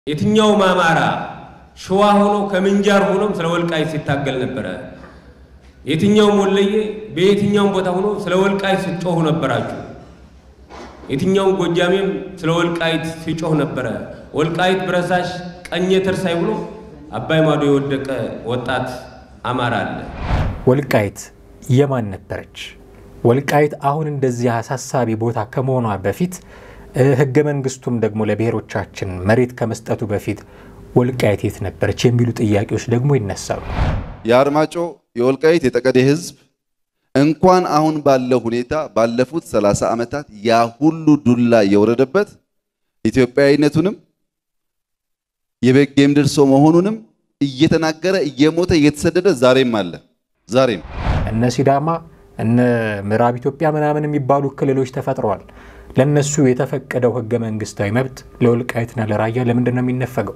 የትኛውም አማራ ሸዋ ሆኖ ከምንጃር ሆኖም ስለ ወልቃይት ሲታገል ነበረ። የትኛውም ወለየ በየትኛውም ቦታ ሆኖ ስለ ወልቃይት ሲጮሁ ነበራችሁ። የትኛውም ጎጃሜም ስለ ወልቃይት ሲጮህ ነበረ። ወልቃይት ብረሳሽ ቀኜ ትርሳይ ብሎ አባይ ማዶ የወደቀ ወጣት አማራ አለ። ወልቃይት የማን ነበረች? ወልቃይት አሁን እንደዚህ አሳሳቢ ቦታ ከመሆኗ በፊት ሕገ መንግስቱም ደግሞ ለብሔሮቻችን መሬት ከመስጠቱ በፊት ወልቃይት የት ነበረች የሚሉ ጥያቄዎች ደግሞ ይነሳሉ። የአርማጮ የወልቃይት የጠቀዴ ህዝብ እንኳን አሁን ባለው ሁኔታ ባለፉት 30 ዓመታት ያ ሁሉ ዱላ እየወረደበት ኢትዮጵያዊነቱንም የበጌ ምድር ሰው መሆኑንም እየተናገረ እየሞተ እየተሰደደ ዛሬም አለ። ዛሬም እነ ሲዳማ እነ ምዕራብ ኢትዮጵያ ምናምን የሚባሉ ክልሎች ተፈጥረዋል። ለነሱ የተፈቀደው ህገ መንግስታዊ መብት ለወልቃይትና ለራያ ለምንድን ነው የሚነፈገው?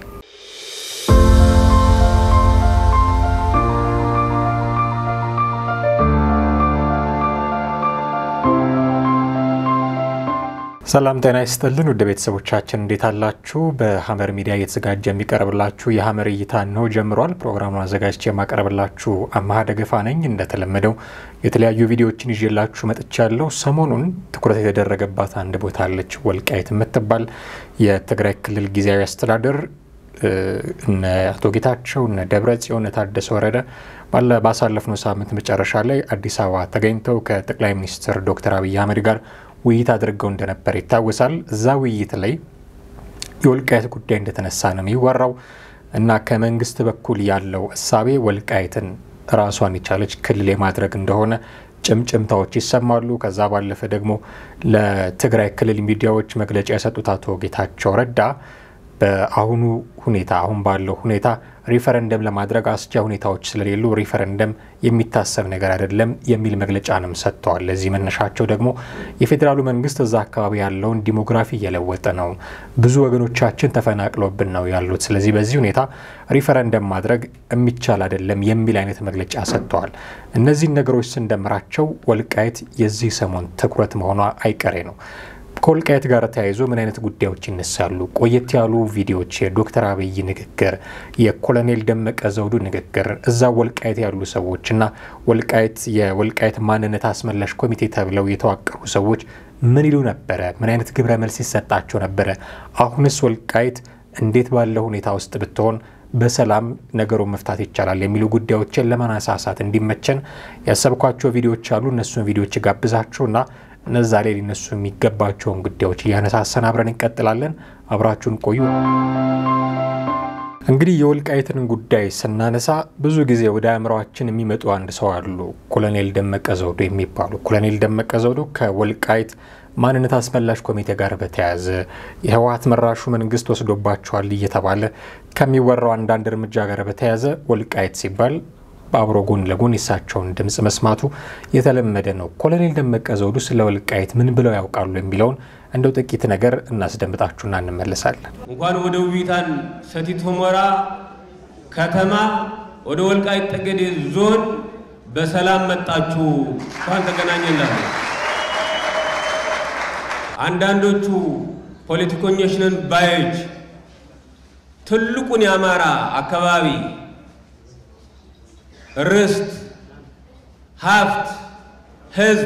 ሰላም ጤና ይስጥልን ውድ ቤተሰቦቻችን እንዴት አላችሁ? በሀመር ሚዲያ እየተዘጋጀ የሚቀርብላችሁ የሀመር እይታ ነው ጀምሯል። ፕሮግራሙን አዘጋጅቼ የማቀርብላችሁ አማሃ ደገፋ ነኝ። እንደተለመደው የተለያዩ ቪዲዮዎችን ይዤላችሁ መጥቻለሁ። ሰሞኑን ትኩረት የተደረገባት አንድ ቦታ አለች፣ ወልቃይት የምትባል የትግራይ ክልል ጊዜያዊ አስተዳደር እነ አቶ ጌታቸው እነ ደብረ ጽዮን ታደሰ ወረደ ባለ ባሳለፍነው ሳምንት መጨረሻ ላይ አዲስ አበባ ተገኝተው ከጠቅላይ ሚኒስትር ዶክተር አብይ አህመድ ጋር ውይይት አድርገው እንደነበር ይታወሳል። እዛ ውይይት ላይ የወልቃይት ጉዳይ እንደተነሳ ነው የሚወራው እና ከመንግስት በኩል ያለው እሳቤ ወልቃይትን ራሷን የቻለች ክልል የማድረግ እንደሆነ ጭምጭምታዎች ይሰማሉ። ከዛ ባለፈ ደግሞ ለትግራይ ክልል ሚዲያዎች መግለጫ የሰጡት አቶ ጌታቸው ረዳ በአሁኑ ሁኔታ አሁን ባለው ሁኔታ ሪፈረንደም ለማድረግ አስቻ ሁኔታዎች ስለሌሉ ሪፈረንደም የሚታሰብ ነገር አይደለም የሚል መግለጫንም ሰጥተዋል። ለዚህ መነሻቸው ደግሞ የፌዴራሉ መንግስት እዛ አካባቢ ያለውን ዲሞግራፊ እየለወጠ ነው፣ ብዙ ወገኖቻችን ተፈናቅለውብን ነው ያሉት። ስለዚህ በዚህ ሁኔታ ሪፈረንደም ማድረግ የሚቻል አይደለም የሚል አይነት መግለጫ ሰጥተዋል። እነዚህን ነገሮች ስንደምራቸው ወልቃይት የዚህ ሰሞን ትኩረት መሆኗ አይቀሬ ነው። ከወልቃይት ጋር ተያይዞ ምን አይነት ጉዳዮች ይነሳሉ? ቆየት ያሉ ቪዲዮዎች፣ የዶክተር አብይ ንግግር፣ የኮሎኔል ደመቀ ዘውዱ ንግግር፣ እዛ ወልቃይት ያሉ ሰዎች እና ወልቃይት የወልቃይት ማንነት አስመላሽ ኮሚቴ ተብለው የተዋቀሩ ሰዎች ምን ይሉ ነበረ? ምን አይነት ግብረ መልስ ይሰጣቸው ነበረ? አሁንስ ወልቃይት እንዴት ባለ ሁኔታ ውስጥ ብትሆን በሰላም ነገሩን መፍታት ይቻላል የሚሉ ጉዳዮችን ለማነሳሳት እንዲመቸን ያሰብኳቸው ቪዲዮዎች አሉ። እነሱን ቪዲዮዎች ጋብዛችሁና እነዛ ላይ ሊነሱ የሚገባቸውን ጉዳዮች እያነሳሰን አብረን እንቀጥላለን። አብራችሁን ቆዩ። እንግዲህ የወልቃይትን ጉዳይ ስናነሳ ብዙ ጊዜ ወደ አእምሯችን የሚመጡ አንድ ሰው አሉ፣ ኮሎኔል ደመቀ ዘውዱ የሚባሉ። ኮሎኔል ደመቀ ዘውዱ ከወልቃይት ማንነት አስመላሽ ኮሚቴ ጋር በተያያዘ የህወሀት መራሹ መንግስት ወስዶባቸዋል እየተባለ ከሚወራው አንዳንድ እርምጃ ጋር በተያያዘ ወልቃይት ሲባል በአብሮ ጎን ለጎን የሳቸውን ድምፅ መስማቱ የተለመደ ነው። ኮሎኔል ደመቀ ዘውዱ ስለ ወልቃይት ምን ብለው ያውቃሉ የሚለውን እንደው ጥቂት ነገር እናስደምጣችሁና እንመለሳለን። እንኳን ወደ ውቢታን ሰቲት ሁመራ ከተማ ወደ ወልቃይት ጠገዴ ዞን በሰላም መጣችሁ፣ እንኳን ተገናኘላችሁ። አንዳንዶቹ ፖለቲከኞች ነን ባዮች ትልቁን የአማራ አካባቢ ርስት፣ ሀብት፣ ህዝብ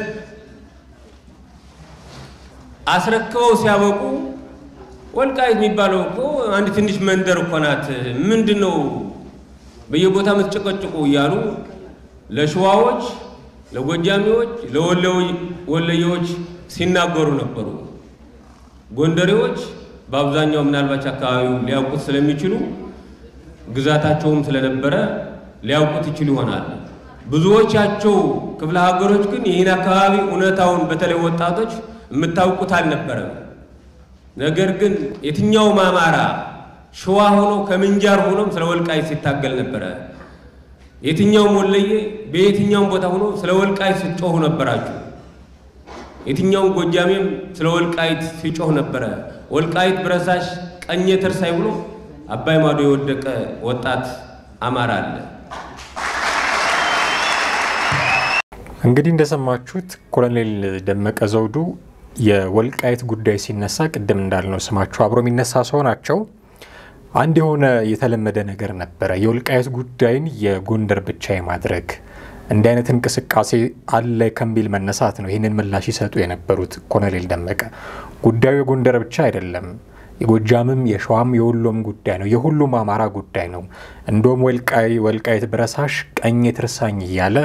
አስረክበው ሲያበቁ ወልቃይት የሚባለው እኮ አንድ ትንሽ መንደር እኮ ናት፣ ምንድን ነው በየቦታ የምትጨቀጭቁ እያሉ ለሸዋዎች፣ ለጎጃሚዎች፣ ለወለየዎች ሲናገሩ ነበሩ። ጎንደሬዎች በአብዛኛው ምናልባች አካባቢው ሊያውቁት ስለሚችሉ ግዛታቸውም ስለነበረ ሊያውቁት ይችሉ ይሆናል። ብዙዎቻቸው ክፍለ ሀገሮች ግን ይህን አካባቢ እውነታውን በተለይ ወጣቶች የምታውቁት አልነበረም። ነገር ግን የትኛውም አማራ ሸዋ ሆኖ ከምንጃር ሆኖም ስለ ወልቃይት ሲታገል ነበረ። የትኛውም ወለየ በየትኛውም ቦታ ሆኖ ስለ ወልቃይት ሲጮሁ ነበራችሁ። የትኛውም ጎጃሜም ስለ ወልቃይት ሲጮህ ነበረ። ወልቃይት ብረሳሽ ቀኜ ትርሳይ ብሎ አባይ ማዶ የወደቀ ወጣት አማራ አለ። እንግዲህ እንደሰማችሁት ኮሎኔል ደመቀ ዘውዱ የወልቃይት ጉዳይ ሲነሳ ቅድም እንዳልነው ስማቸው አብሮ የሚነሳ ሰው ናቸው። አንድ የሆነ የተለመደ ነገር ነበረ። የወልቃየት ጉዳይን የጎንደር ብቻ የማድረግ እንዲህ አይነት እንቅስቃሴ አለ ከሚል መነሳት ነው ይህንን ምላሽ ይሰጡ የነበሩት ኮሎኔል ደመቀ። ጉዳዩ የጎንደር ብቻ አይደለም፣ የጎጃምም የሸዋም የወሎም ጉዳይ ነው፣ የሁሉም አማራ ጉዳይ ነው። እንደውም ወልቃየት ብረሳሽ ቀኝ ትርሳኝ እያለ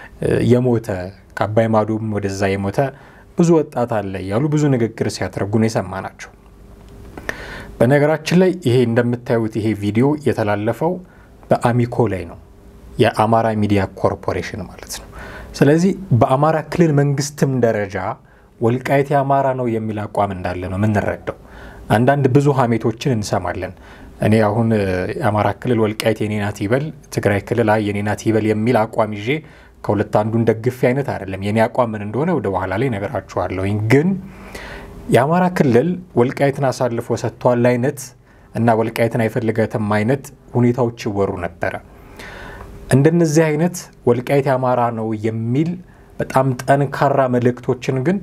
የሞተ ከአባይ ማዶም ወደዛ የሞተ ብዙ ወጣት አለ እያሉ ብዙ ንግግር ሲያደርጉ ነው የሰማ ናቸው። በነገራችን ላይ ይሄ እንደምታዩት ይሄ ቪዲዮ የተላለፈው በአሚኮ ላይ ነው፣ የአማራ ሚዲያ ኮርፖሬሽን ማለት ነው። ስለዚህ በአማራ ክልል መንግስትም ደረጃ ወልቃይት የአማራ ነው የሚል አቋም እንዳለ ነው የምንረዳው። አንዳንድ ብዙ ሀሜቶችን እንሰማለን። እኔ አሁን የአማራ ክልል ወልቃይት የኔ ናት ይበል፣ ትግራይ ክልል አይ የኔ ናት ይበል የሚል አቋም ይዤ ከሁለት አንዱን ደግፌ አይነት አይደለም። የኔ አቋም ምን እንደሆነ ወደ በኋላ ላይ ነገራችኋለሁኝ ግን የአማራ ክልል ወልቃይትን አሳልፎ ሰጥቷል አይነት እና ወልቃይትን አይፈልገትም አይነት ሁኔታዎች ይወሩ ነበረ። እንደነዚህ አይነት ወልቃይት የአማራ ነው የሚል በጣም ጠንካራ መልእክቶችን ግን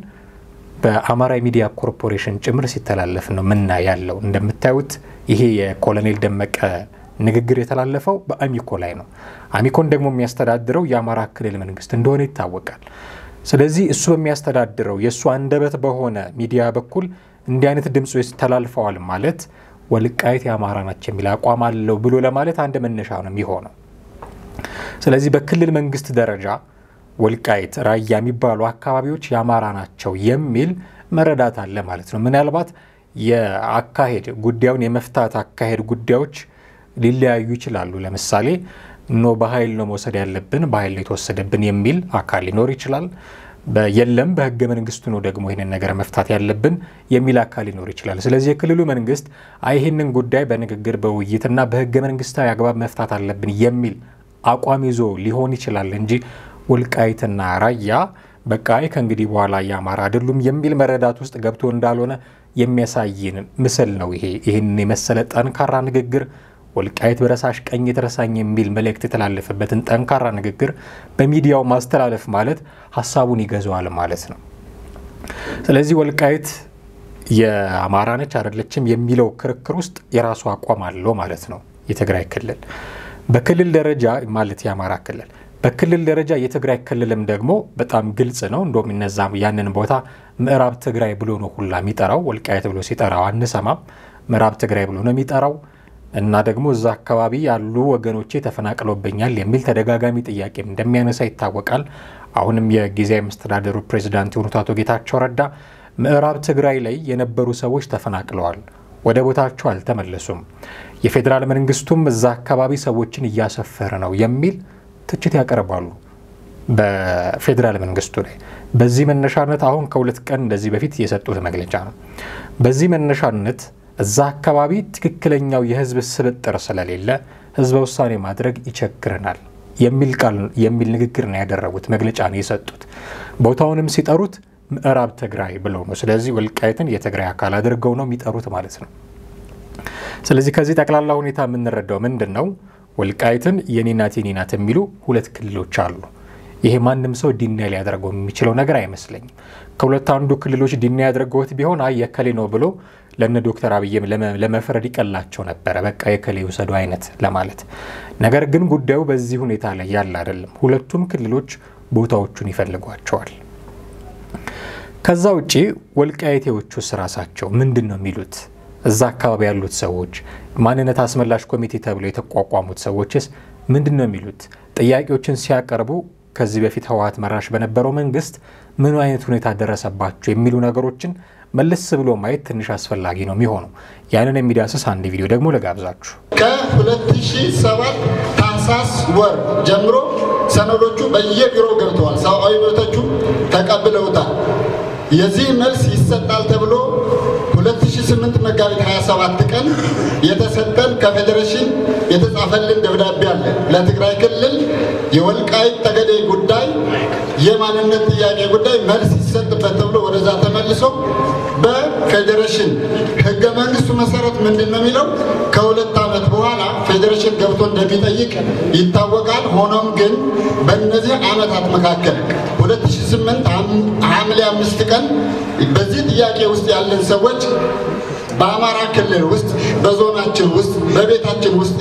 በአማራ ሚዲያ ኮርፖሬሽን ጭምር ሲተላለፍ ነው ምና ያለው። እንደምታዩት ይሄ የኮሎኔል ደመቀ ንግግር የተላለፈው በአሚኮ ላይ ነው። አሚኮን ደግሞ የሚያስተዳድረው የአማራ ክልል መንግስት እንደሆነ ይታወቃል። ስለዚህ እሱ በሚያስተዳድረው የእሱ አንደበት በሆነ ሚዲያ በኩል እንዲህ አይነት ድምፆች ተላልፈዋል ማለት ወልቃይት የአማራ ናቸው የሚል አቋም አለው ብሎ ለማለት አንድ መነሻ ነው የሚሆነው። ስለዚህ በክልል መንግስት ደረጃ ወልቃይት፣ ራያ የሚባሉ አካባቢዎች የአማራ ናቸው የሚል መረዳት አለ ማለት ነው። ምናልባት የአካሄድ ጉዳዩን የመፍታት አካሄድ ጉዳዮች ሊለያዩ ይችላሉ። ለምሳሌ ኖ በኃይል ነው መውሰድ ያለብን በኃይል ነው የተወሰደብን የሚል አካል ሊኖር ይችላል። የለም በህገ መንግስቱ ነው ደግሞ ይህንን ነገር መፍታት ያለብን የሚል አካል ሊኖር ይችላል። ስለዚህ የክልሉ መንግስት አይ ይህንን ጉዳይ በንግግር በውይይትና በህገ መንግስታዊ አግባብ መፍታት አለብን የሚል አቋም ይዞ ሊሆን ይችላል እንጂ ወልቃይትና ራያ በቃ ከእንግዲህ በኋላ የአማራ አይደሉም የሚል መረዳት ውስጥ ገብቶ እንዳልሆነ የሚያሳይን ምስል ነው ይሄ። ይህንን የመሰለ ጠንካራ ንግግር ወልቃይት በረሳሽ ቀኝ የተረሳኝ የሚል መልእክት የተላለፈበትን ጠንካራ ንግግር በሚዲያው ማስተላለፍ ማለት ሀሳቡን ይገዛዋል ማለት ነው። ስለዚህ ወልቃይት የአማራ ነች አይደለችም የሚለው ክርክር ውስጥ የራሱ አቋም አለው ማለት ነው። የትግራይ ክልል በክልል ደረጃ ማለት የአማራ ክልል በክልል ደረጃ የትግራይ ክልልም ደግሞ በጣም ግልጽ ነው። እንደውም እነዛ ያንን ቦታ ምዕራብ ትግራይ ብሎ ነው ሁላ የሚጠራው። ወልቃየት ብሎ ሲጠራው አንሰማም። ምዕራብ ትግራይ ብሎ ነው የሚጠራው እና ደግሞ እዛ አካባቢ ያሉ ወገኖቼ ተፈናቅለውብኛል የሚል ተደጋጋሚ ጥያቄም እንደሚያነሳ ይታወቃል። አሁንም የጊዜያዊ መስተዳደሩ ፕሬዚዳንት የሆኑት አቶ ጌታቸው ረዳ ምዕራብ ትግራይ ላይ የነበሩ ሰዎች ተፈናቅለዋል፣ ወደ ቦታቸው አልተመለሱም፣ የፌዴራል መንግስቱም እዛ አካባቢ ሰዎችን እያሰፈረ ነው የሚል ትችት ያቀርባሉ በፌዴራል መንግስቱ ላይ። በዚህ መነሻነት አሁን ከሁለት ቀን እንደዚህ በፊት የሰጡት መግለጫ ነው። በዚህ መነሻነት እዛ አካባቢ ትክክለኛው የህዝብ ስብጥር ስለሌለ ህዝበ ውሳኔ ማድረግ ይቸግረናል የሚል ቃል የሚል ንግግር ነው ያደረጉት፣ መግለጫ ነው የሰጡት። ቦታውንም ሲጠሩት ምዕራብ ትግራይ ብለው ነው። ስለዚህ ወልቃይትን የትግራይ አካል አድርገው ነው የሚጠሩት ማለት ነው። ስለዚህ ከዚህ ጠቅላላ ሁኔታ የምንረዳው ምንድን ነው? ወልቃይትን የኔ ናት የኔ ናት የሚሉ ሁለት ክልሎች አሉ። ይሄ ማንም ሰው ዲና ሊያደርገው የሚችለው ነገር አይመስለኝም። ከሁለት አንዱ ክልሎች ዲና ያደርገውት ቢሆን አይ የከሌ ነው ብሎ ለነ ዶክተር አብይም ለመፍረድ ይቀላቸው ነበረ። በቃ የከሌ ውሰዱ አይነት ለማለት። ነገር ግን ጉዳዩ በዚህ ሁኔታ ላይ ያለ አይደለም። ሁለቱም ክልሎች ቦታዎቹን ይፈልጓቸዋል። ከዛ ውጪ ወልቃይቴዎቹስ ራሳቸው ምንድን ነው የሚሉት? እዛ አካባቢ ያሉት ሰዎች ማንነት አስመላሽ ኮሚቴ ተብሎ የተቋቋሙት ሰዎችስ ምንድን ነው የሚሉት? ጥያቄዎችን ሲያቀርቡ ከዚህ በፊት ህወሓት መራሽ በነበረው መንግስት ምን አይነት ሁኔታ ደረሰባቸው የሚሉ ነገሮችን መለስ ብሎ ማየት ትንሽ አስፈላጊ ነው የሚሆነው። ያንን የሚዳስስ አንድ ቪዲዮ ደግሞ ልጋብዛችሁ። ከ2007 ታህሳስ ወር ጀምሮ ሰነዶቹ በየቢሮው ገብተዋል። ሰብአዊ መብቶቹ ተቀብለውታል። የዚህ መልስ ይሰጣል ተብሎ 2008 መጋቢት 27 ቀን የተሰጠን ከፌዴሬሽን የተጻፈልን ደብዳቤ አለ። ለትግራይ ክልል የወልቃይት ጠገዴ ጉዳይ የማንነት ጥያቄ ጉዳይ መልስ ይሰጥበት ተብሎ ወደዛ ተመልሶ በፌዴሬሽን ህገ መንግስቱ መሰረት ምንድን ነው የሚለው ከሁለት ዓመት በኋላ ፌዴሬሽን ገብቶ እንደሚጠይቅ ይታወቃል። ሆኖም ግን በእነዚህ ዓመታት መካከል 2008 ሐምሌ አምስት ቀን በዚህ ጥያቄ ውስጥ ያለን ሰዎች በአማራ ክልል ውስጥ በዞናችን ውስጥ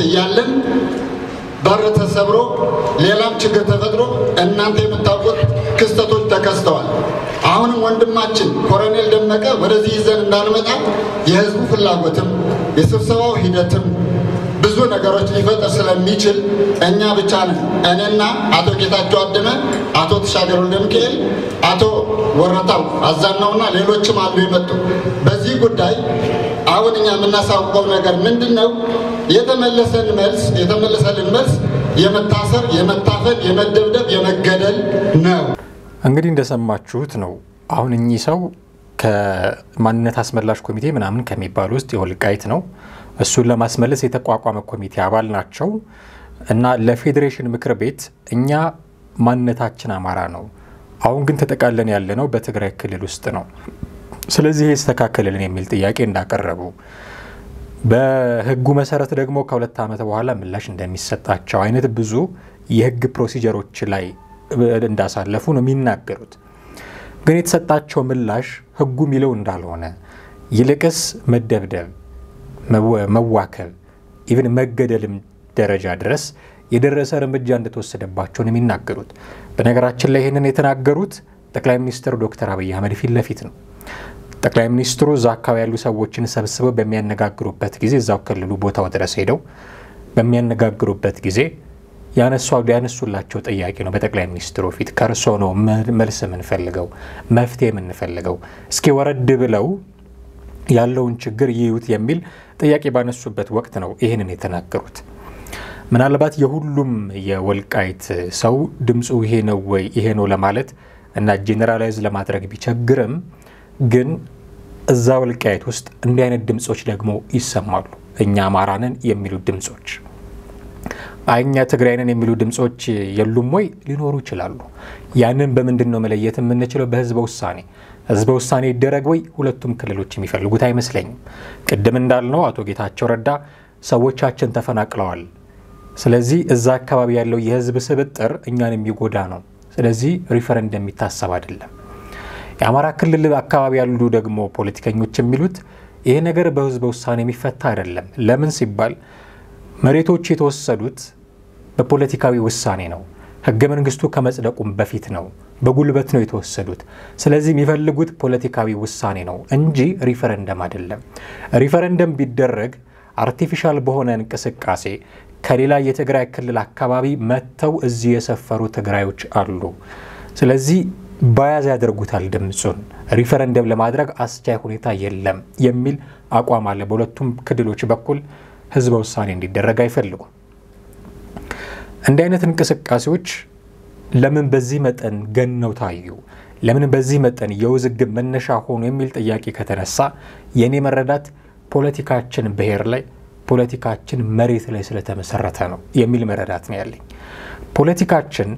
እያለን በር ተሰብሮ ሌላም ችግር ተፈጥሮ እናንተ የምታውቁት ክስተቶች ተከስተዋል። አሁንም ወንድማችን ኮሎኔል ደመቀ ወደዚህ ይዘን እንዳንመጣ የህዝቡ ፍላጎትም የስብሰባው ሂደትም ብዙ ነገሮች ሊፈጠር ስለሚችል እኛ ብቻ ነን እኔና አቶ ጌታቸው አደመ፣ አቶ ተሻገር ወልደ ሚካኤል፣ አቶ ወረታው አዛናውና ሌሎችም አሉ የመጡ በዚህ ጉዳይ አሁን እኛ የምናሳውቀው ነገር ምንድን ነው? የተመለሰን መልስ የተመለሰልን መልስ የመታሰር፣ የመታፈን፣ የመደብደብ፣ የመገደል ነው። እንግዲህ እንደሰማችሁት ነው። አሁን እኚህ ሰው ከማንነት አስመላሽ ኮሚቴ ምናምን ከሚባሉ ውስጥ የወልቃይት ነው። እሱን ለማስመለስ የተቋቋመ ኮሚቴ አባል ናቸው እና ለፌዴሬሽን ምክር ቤት እኛ ማንነታችን አማራ ነው፣ አሁን ግን ተጠቃለን ያለ ነው በትግራይ ክልል ውስጥ ነው፣ ስለዚህ ይስተካከልልን የሚል ጥያቄ እንዳቀረቡ በህጉ መሰረት ደግሞ ከሁለት ዓመት በኋላ ምላሽ እንደሚሰጣቸው አይነት ብዙ የህግ ፕሮሲጀሮች ላይ እንዳሳለፉ ነው የሚናገሩት። ግን የተሰጣቸው ምላሽ ህጉ የሚለው እንዳልሆነ ይልቅስ መደብደብ፣ መዋከብ፣ ኢቭን መገደልም ደረጃ ድረስ የደረሰ እርምጃ እንደተወሰደባቸው ነው የሚናገሩት። በነገራችን ላይ ይህንን የተናገሩት ጠቅላይ ሚኒስትር ዶክተር አብይ አህመድ ፊት ለፊት ነው። ጠቅላይ ሚኒስትሩ እዛ አካባቢ ያሉ ሰዎችን ሰብስበው በሚያነጋግሩበት ጊዜ እዛው ክልሉ ቦታው ድረስ ሄደው በሚያነጋግሩበት ጊዜ ያነሱላቸው ጥያቄ ነው። በጠቅላይ ሚኒስትሩ ፊት ከእርሶ ነው መልስ የምንፈልገው፣ መፍትሄ የምንፈልገው፣ እስኪ ወረድ ብለው ያለውን ችግር ይዩት የሚል ጥያቄ ባነሱበት ወቅት ነው ይህንን የተናገሩት። ምናልባት የሁሉም የወልቃይት ሰው ድምፁ ይሄ ነው ወይ ይሄ ነው ለማለት እና ጄኔራላይዝ ለማድረግ ቢቸግርም ግን እዛ ወልቃይት ውስጥ እንዲህ አይነት ድምፆች ደግሞ ይሰማሉ። እኛ አማራ ነን የሚሉ ድምፆች፣ እኛ ትግራይ ነን የሚሉ ድምፆች የሉም ወይ? ሊኖሩ ይችላሉ። ያንን በምንድን ነው መለየት የምንችለው? በህዝበ ውሳኔ። ህዝበ ውሳኔ ይደረግ ወይ? ሁለቱም ክልሎች የሚፈልጉት አይመስለኝም። ቅድም እንዳልነው አቶ ጌታቸው ረዳ ሰዎቻችን ተፈናቅለዋል፣ ስለዚህ እዛ አካባቢ ያለው የህዝብ ስብጥር እኛን የሚጎዳ ነው፣ ስለዚህ ሪፈረንደም የሚታሰብ አይደለም። የአማራ ክልል አካባቢ ያሉ ደግሞ ፖለቲከኞች የሚሉት ይሄ ነገር በህዝበ ውሳኔ የሚፈታ አይደለም። ለምን ሲባል መሬቶች የተወሰዱት በፖለቲካዊ ውሳኔ ነው። ህገ መንግስቱ ከመጽደቁም በፊት ነው። በጉልበት ነው የተወሰዱት። ስለዚህ የሚፈልጉት ፖለቲካዊ ውሳኔ ነው እንጂ ሪፈረንደም አይደለም። ሪፈረንደም ቢደረግ አርቲፊሻል በሆነ እንቅስቃሴ ከሌላ የትግራይ ክልል አካባቢ መጥተው እዚህ የሰፈሩ ትግራዮች አሉ። ስለዚህ ባያዝ ያደርጉታል ድምፁን። ሪፈረንደም ለማድረግ አስቻይ ሁኔታ የለም የሚል አቋም አለ። በሁለቱም ክልሎች በኩል ህዝበ ውሳኔ እንዲደረግ አይፈልጉም። እንዲህ አይነት እንቅስቃሴዎች ለምን በዚህ መጠን ገነው ታዩ? ለምን በዚህ መጠን የውዝግብ መነሻ ሆኑ? የሚል ጥያቄ ከተነሳ የእኔ መረዳት ፖለቲካችን ብሔር ላይ ፖለቲካችን መሬት ላይ ስለተመሰረተ ነው የሚል መረዳት ነው ያለኝ። ፖለቲካችን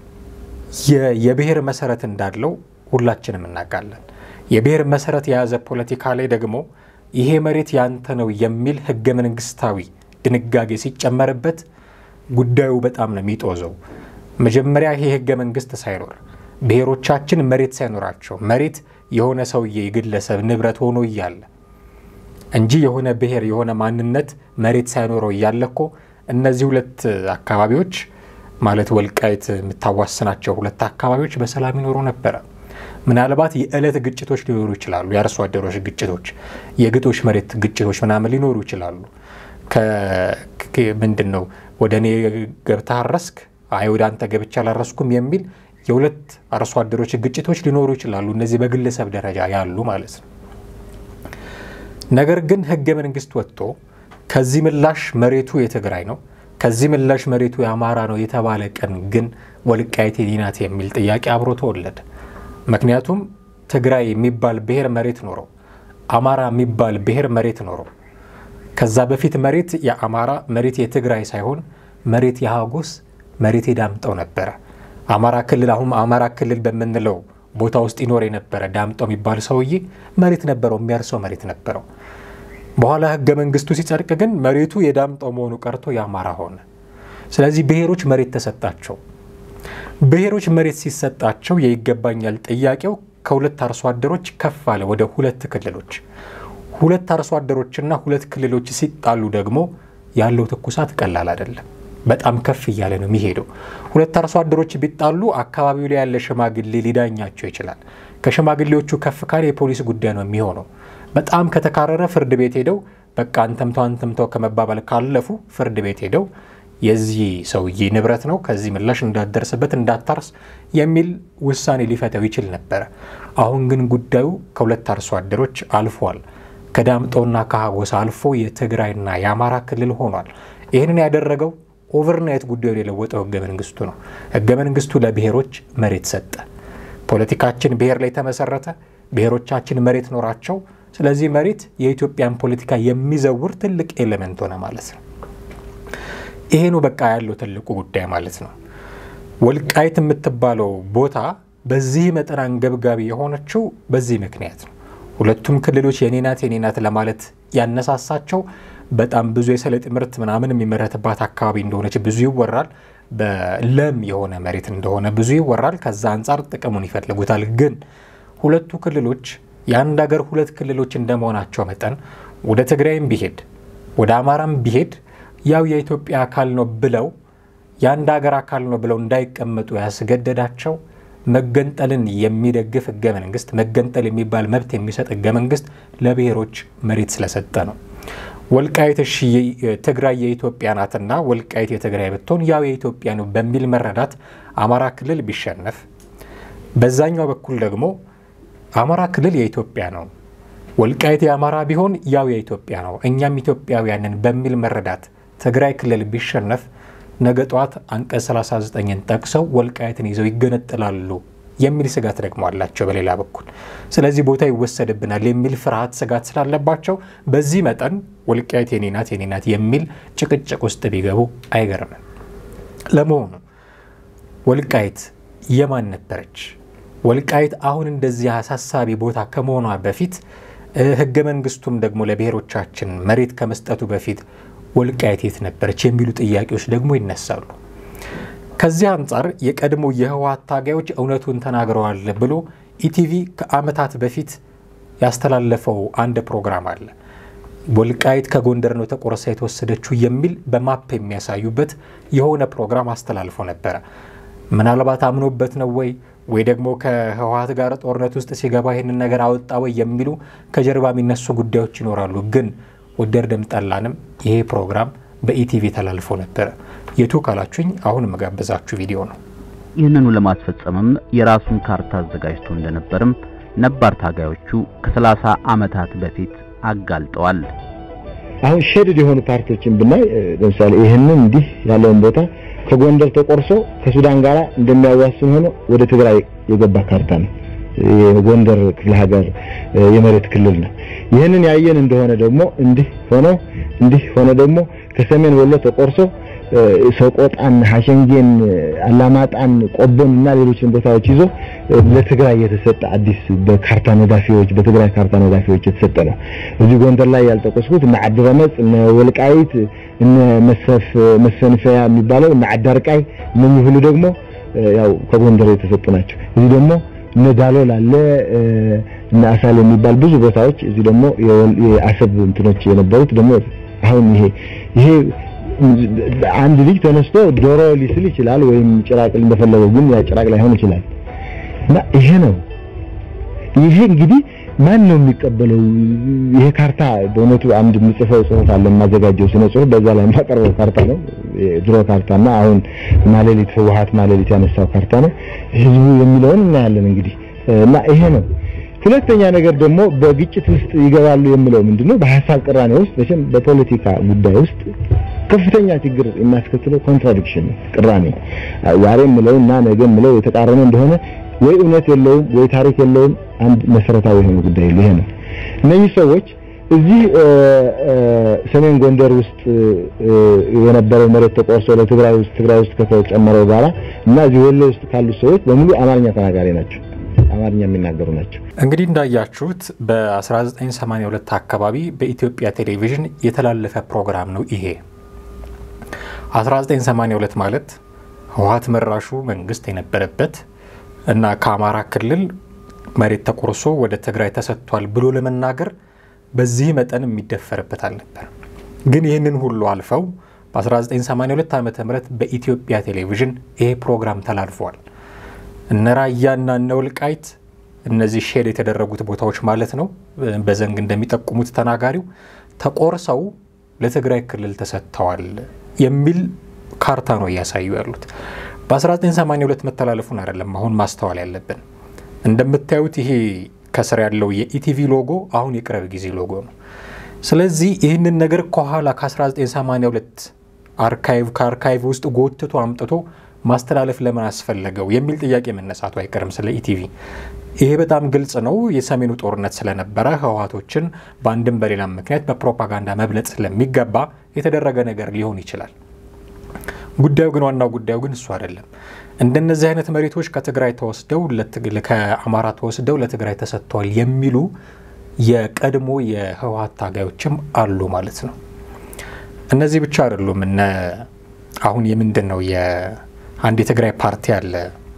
የብሔር መሰረት እንዳለው ሁላችንም እናውቃለን። የብሔር መሰረት የያዘ ፖለቲካ ላይ ደግሞ ይሄ መሬት ያንተ ነው የሚል ህገ መንግስታዊ ድንጋጌ ሲጨመርበት ጉዳዩ በጣም ነው የሚጦዘው። መጀመሪያ ይሄ ህገ መንግስት ሳይኖር ብሔሮቻችን መሬት ሳይኖራቸው መሬት የሆነ ሰውዬ የግለሰብ ንብረት ሆኖ እያለ እንጂ የሆነ ብሔር የሆነ ማንነት መሬት ሳይኖረው እያለ እኮ እነዚህ ሁለት አካባቢዎች ማለት ወልቃይት የምታዋስናቸው ሁለት አካባቢዎች በሰላም ይኖሩ ነበረ። ምናልባት የዕለት ግጭቶች ሊኖሩ ይችላሉ። የአርሶ አደሮች ግጭቶች፣ የግጦሽ መሬት ግጭቶች ምናምን ሊኖሩ ይችላሉ። ምንድን ነው ወደ እኔ ገብተህ አረስክ፣ አይ ወደ አንተ ገብቼ አላረስኩም የሚል የሁለት አርሶ አደሮች ግጭቶች ሊኖሩ ይችላሉ። እነዚህ በግለሰብ ደረጃ ያሉ ማለት ነው። ነገር ግን ህገ መንግስት ወጥቶ ከዚህ ምላሽ መሬቱ የትግራይ ነው ከዚህ ምላሽ መሬቱ የአማራ ነው የተባለ ቀን ግን ወልቃይት የኔ ናት የሚል ጥያቄ አብሮ ተወለደ። ምክንያቱም ትግራይ የሚባል ብሔር መሬት ኖረው አማራ የሚባል ብሔር መሬት ኖረው ከዛ በፊት መሬት የአማራ መሬት የትግራይ ሳይሆን መሬት የሀጎስ መሬት የዳምጠው ነበረ። አማራ ክልል አሁን አማራ ክልል በምንለው ቦታ ውስጥ ይኖር የነበረ ዳምጠው የሚባል ሰውዬ መሬት ነበረው፣ የሚያርሰው መሬት ነበረው። በኋላ ህገ መንግስቱ ሲጸድቅ ግን መሬቱ የዳምጠው መሆኑ ቀርቶ የአማራ ሆነ። ስለዚህ ብሔሮች መሬት ተሰጣቸው። ብሔሮች መሬት ሲሰጣቸው የይገባኛል ጥያቄው ከሁለት አርሶ አደሮች ከፍ አለ ወደ ሁለት ክልሎች። ሁለት አርሶ አደሮችና ሁለት ክልሎች ሲጣሉ ደግሞ ያለው ትኩሳት ቀላል አይደለም። በጣም ከፍ እያለ ነው የሚሄደው። ሁለት አርሶ አደሮች ቢጣሉ አካባቢው ላይ ያለ ሽማግሌ ሊዳኛቸው ይችላል። ከሽማግሌዎቹ ከፍ ካለ የፖሊስ ጉዳይ ነው የሚሆነው። በጣም ከተካረረ ፍርድ ቤት ሄደው በቃ አንተምተው አንተምተው ከመባባል ካለፉ ፍርድ ቤት ሄደው የዚህ ሰውዬ ንብረት ነው ከዚህ ምላሽ እንዳትደርስበት እንዳታርስ የሚል ውሳኔ ሊፈተው ይችል ነበረ። አሁን ግን ጉዳዩ ከሁለት አርሶ አደሮች አልፏል። ከዳምጦና ከሀጎሳ አልፎ የትግራይና የአማራ ክልል ሆኗል። ይህንን ያደረገው ኦቨርናይት ጉዳዩን የለወጠው ህገ መንግስቱ ነው። ህገ መንግስቱ ለብሔሮች መሬት ሰጠ። ፖለቲካችን ብሔር ላይ ተመሰረተ። ብሔሮቻችን መሬት ኖራቸው። ስለዚህ መሬት የኢትዮጵያን ፖለቲካ የሚዘውር ትልቅ ኤሌመንት ሆነ ማለት ነው። ይሄ ነው በቃ ያለው ትልቁ ጉዳይ ማለት ነው። ወልቃይት የምትባለው ቦታ በዚህ መጠን አንገብጋቢ የሆነችው በዚህ ምክንያት ነው። ሁለቱም ክልሎች የኔ ናት የኔ ናት ለማለት ያነሳሳቸው በጣም ብዙ የሰሊጥ ምርት ምናምን የሚመረትባት አካባቢ እንደሆነች ብዙ ይወራል። በለም የሆነ መሬት እንደሆነ ብዙ ይወራል። ከዛ አንጻር ጥቅሙን ይፈልጉታል። ግን ሁለቱ ክልሎች የአንድ ሀገር ሁለት ክልሎች እንደመሆናቸው መጠን ወደ ትግራይም ቢሄድ ወደ አማራም ቢሄድ ያው የኢትዮጵያ አካል ነው ብለው የአንድ ሀገር አካል ነው ብለው እንዳይቀመጡ ያስገደዳቸው መገንጠልን የሚደግፍ ህገ መንግስት፣ መገንጠል የሚባል መብት የሚሰጥ ህገ መንግስት ለብሔሮች መሬት ስለሰጠ ነው። ወልቃይት እሺ ትግራይ የኢትዮጵያ ናትና ወልቃይት የትግራይ ብትሆን ያው የኢትዮጵያ ነው በሚል መረዳት አማራ ክልል ቢሸነፍ፣ በዛኛው በኩል ደግሞ አማራ ክልል የኢትዮጵያ ነው ወልቃይት የአማራ ቢሆን ያው የኢትዮጵያ ነው እኛም ኢትዮጵያውያንን በሚል መረዳት ትግራይ ክልል ቢሸነፍ ነገ ጠዋት አንቀጽ 39ን ጠቅሰው ወልቃይትን ይዘው ይገነጥላሉ የሚል ስጋት ደግሞ አላቸው በሌላ በኩል። ስለዚህ ቦታ ይወሰድብናል የሚል ፍርሃት ስጋት ስላለባቸው በዚህ መጠን ወልቃይት የኔ ናት የኔ ናት የሚል ጭቅጭቅ ውስጥ ቢገቡ አይገርምም። ለመሆኑ ወልቃይት የማን ነበረች? ወልቃይት አሁን እንደዚህ አሳሳቢ ቦታ ከመሆኗ በፊት ህገ መንግስቱም ደግሞ ለብሔሮቻችን መሬት ከመስጠቱ በፊት ወልቃይት የት ነበረች የሚሉ ጥያቄዎች ደግሞ ይነሳሉ። ከዚህ አንጻር የቀድሞ የህወሓት ታጋዮች እውነቱን ተናግረዋል ብሎ ኢቲቪ ከዓመታት በፊት ያስተላለፈው አንድ ፕሮግራም አለ። ወልቃይት ከጎንደር ነው ተቆርሳ የተወሰደችው የሚል በማፕ የሚያሳዩበት የሆነ ፕሮግራም አስተላልፎ ነበረ። ምናልባት አምኖበት ነው ወይ ወይ ደግሞ ከህወሓት ጋር ጦርነት ውስጥ ሲገባ ይህንን ነገር አወጣ ወይ የሚሉ ከጀርባ የሚነሱ ጉዳዮች ይኖራሉ። ግን ወደድንም ጠላንም ይሄ ፕሮግራም በኢቲቪ ተላልፎ ነበረ። የቱ ካላችሁኝ አሁን የምጋብዛችሁ ቪዲዮ ነው። ይህንኑ ለማስፈጸምም የራሱን ካርታ አዘጋጅቶ እንደነበርም ነባር ታጋዮቹ ከሰላሳ ዓመታት በፊት አጋልጠዋል። አሁን ሼድድ የሆኑ ፓርቲዎችን ብናይ ለምሳሌ ይህንን እንዲህ ያለውን ቦታ ከጎንደር ተቆርሶ ከሱዳን ጋር እንደሚያዋስን ሆኖ ወደ ትግራይ የገባ ካርታ ነው። የጎንደር ክፍለ ሀገር የመሬት ክልል ነው። ይህንን ያየን እንደሆነ ደግሞ እንዲህ ሆኖ እንዲህ ሆኖ ደግሞ ከሰሜን ወሎ ተቆርሶ ሰቆጣን፣ ሐሸንጌን፣ አላማጣን፣ ቆቦን እና ሌሎችን ቦታዎች ይዞ ለትግራይ የተሰጠ አዲስ በካርታ ነዳፊዎች በትግራይ ካርታ ነዳፊዎች የተሰጠ ነው። እዚህ ጎንደር ላይ ያልጠቀስኩት እነ ዓዲረመፅ፣ እነ ወልቃይት፣ እነ መሰፍ መሰንፈያ የሚባለው እነ ዓዳርቃይ እነኚህ ሁሉ ደግሞ ያው ከጎንደር የተሰጡ ናቸው። እዚህ ደግሞ እነ ዳሎል አለ እነ አሳል የሚባል ብዙ ቦታዎች እዚህ ደግሞ የአሰብ እንትኖች የነበሩት ደግሞ አሁን ይሄ ይሄ አንድ ልጅ ተነስቶ ዶሮ ሊስል ይችላል፣ ወይም ጭራቅ እንደፈለገው፣ ግን ያ ጭራቅ ላይሆን ይችላል። እና ይሄ ነው ይሄ እንግዲህ ማን ነው የሚቀበለው? ይሄ ካርታ በእውነቱ አንድ የምጽፈው ጽሁፍ አለ የማዘጋጀው ስነ ጽሁፍ፣ በዛ ላይ የማቀርበው ካርታ ነው። ድሮ ካርታና አሁን ማሌሊት ህወሓት ማሌሊት ያነሳው ካርታ ነው። ህዝቡ የሚለውን እናያለን እንግዲህ እና ይሄ ነው። ሁለተኛ ነገር ደግሞ በግጭት ውስጥ ይገባሉ የምለው ምንድነው በሀሳብ ቅራኔ ውስጥ መቼም በፖለቲካ ጉዳይ ውስጥ ከፍተኛ ችግር የሚያስከትለው ኮንትራዲክሽን ነው፣ ቅራኔ ዛሬ የምለው እና ነገ የምለው የተቃረነ እንደሆነ ወይ እውነት የለውም ወይ ታሪክ የለውም። አንድ መሰረታዊ የሆነ ጉዳይ ይሄ ነው። እነዚህ ሰዎች እዚህ ሰሜን ጎንደር ውስጥ የነበረው መሬት ተቆርሶ ለትግራይ ውስጥ ትግራይ ውስጥ ከተጨመረው ጋራ እና እዚህ ወሎ ውስጥ ካሉት ሰዎች በሙሉ አማርኛ ተናጋሪ ናቸው። አማርኛ የሚናገሩ ናቸው። እንግዲህ እንዳያችሁት በ1982 አካባቢ በኢትዮጵያ ቴሌቪዥን የተላለፈ ፕሮግራም ነው ይሄ። 1982 ማለት ህወሓት መራሹ መንግስት የነበረበት እና ከአማራ ክልል መሬት ተቆርሶ ወደ ትግራይ ተሰጥቷል ብሎ ለመናገር በዚህ መጠን የሚደፈርበት አልነበር። ግን ይህንን ሁሉ አልፈው በ1982 ዓ ም በኢትዮጵያ ቴሌቪዥን ይሄ ፕሮግራም ተላልፏል። እነ ራያና እነ ወልቃይት እነዚህ ሼድ የተደረጉት ቦታዎች ማለት ነው፣ በዘንግ እንደሚጠቁሙት ተናጋሪው ተቆርሰው ለትግራይ ክልል ተሰጥተዋል የሚል ካርታ ነው እያሳዩ ያሉት። በ1982 መተላለፉን አይደለም አሁን ማስተዋል ያለብን። እንደምታዩት ይሄ ከስር ያለው የኢቲቪ ሎጎ አሁን የቅርብ ጊዜ ሎጎ ነው። ስለዚህ ይህንን ነገር ከኋላ ከ1982 አርካይቭ ከአርካይቭ ውስጥ ጎትቶ አምጥቶ ማስተላለፍ ለምን አስፈለገው የሚል ጥያቄ መነሳቱ አይቀርም ስለ ኢቲቪ። ይሄ በጣም ግልጽ ነው። የሰሜኑ ጦርነት ስለነበረ ህወሓቶችን በአንድም በሌላም ምክንያት በፕሮፓጋንዳ መብለጥ ስለሚገባ የተደረገ ነገር ሊሆን ይችላል። ጉዳዩ ግን ዋናው ጉዳዩ ግን እሱ አይደለም። እንደነዚህ አይነት መሬቶች ከትግራይ ተወስደው ከአማራ ተወስደው ለትግራይ ተሰጥተዋል የሚሉ የቀድሞ የህወሓት ታጋዮችም አሉ ማለት ነው። እነዚህ ብቻ አይደሉም። እነ አሁን የምንድን ነው የአንድ የትግራይ ፓርቲ አለ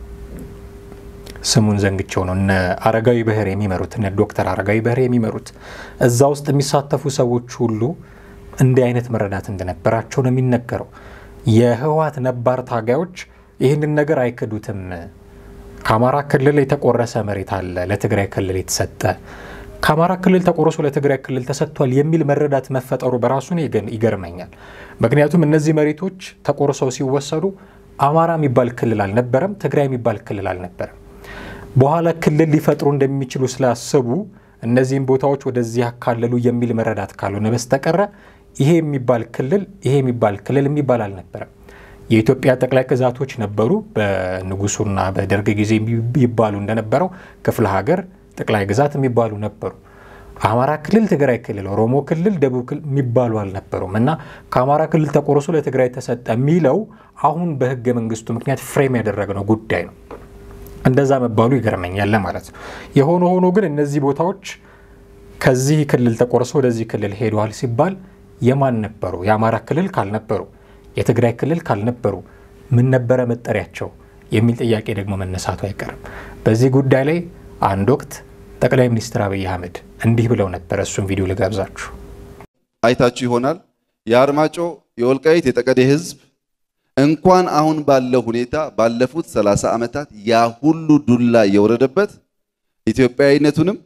ስሙን ዘንግቸው ነው እነ አረጋዊ በህር የሚመሩት እነ ዶክተር አረጋዊ በህር የሚመሩት እዛ ውስጥ የሚሳተፉ ሰዎች ሁሉ እንዲህ አይነት መረዳት እንደነበራቸው ነው የሚነገረው። የህወሓት ነባር ታጋዮች ይህንን ነገር አይክዱትም። ከአማራ ክልል የተቆረሰ መሬት አለ ለትግራይ ክልል የተሰጠ ከአማራ ክልል ተቆርሶ ለትግራይ ክልል ተሰጥቷል የሚል መረዳት መፈጠሩ በራሱ ይገርመኛል። ምክንያቱም እነዚህ መሬቶች ተቆርሰው ሲወሰዱ አማራ የሚባል ክልል አልነበረም፣ ትግራይ የሚባል ክልል አልነበረም። በኋላ ክልል ሊፈጥሩ እንደሚችሉ ስላሰቡ እነዚህም ቦታዎች ወደዚህ ያካለሉ የሚል መረዳት ካልሆነ በስተቀረ ይሄ የሚባል ክልል ይሄ የሚባል ክልል የሚባል አልነበረም። የኢትዮጵያ ጠቅላይ ግዛቶች ነበሩ። በንጉሱና በደርግ ጊዜ ይባሉ እንደነበረው ክፍለ ሀገር ጠቅላይ ግዛት የሚባሉ ነበሩ። አማራ ክልል፣ ትግራይ ክልል፣ ኦሮሞ ክልል፣ ደቡብ ክልል የሚባሉ አልነበሩም እና ከአማራ ክልል ተቆርሶ ለትግራይ ተሰጠ የሚለው አሁን በህገ መንግስቱ ምክንያት ፍሬም ያደረግነው ጉዳይ ነው። እንደዛ መባሉ ይገርመኛል ማለት ነው። የሆነ ሆኖ ግን እነዚህ ቦታዎች ከዚህ ክልል ተቆርሶ ወደዚህ ክልል ሄደዋል ሲባል የማን ነበሩ? የአማራ ክልል ካልነበሩ፣ የትግራይ ክልል ካልነበሩ ምን ነበረ መጠሪያቸው የሚል ጥያቄ ደግሞ መነሳቱ አይቀርም። በዚህ ጉዳይ ላይ አንድ ወቅት ጠቅላይ ሚኒስትር አብይ አህመድ እንዲህ ብለው ነበር። እሱም ቪዲዮ ልጋብዛችሁ። አይታችሁ ይሆናል። የአርማጮ የወልቃይት የጠቀዴ ህዝብ እንኳን አሁን ባለው ሁኔታ ባለፉት ሰላሳ ዓመታት ያ ሁሉ ዱላ የወረደበት ኢትዮጵያዊነቱንም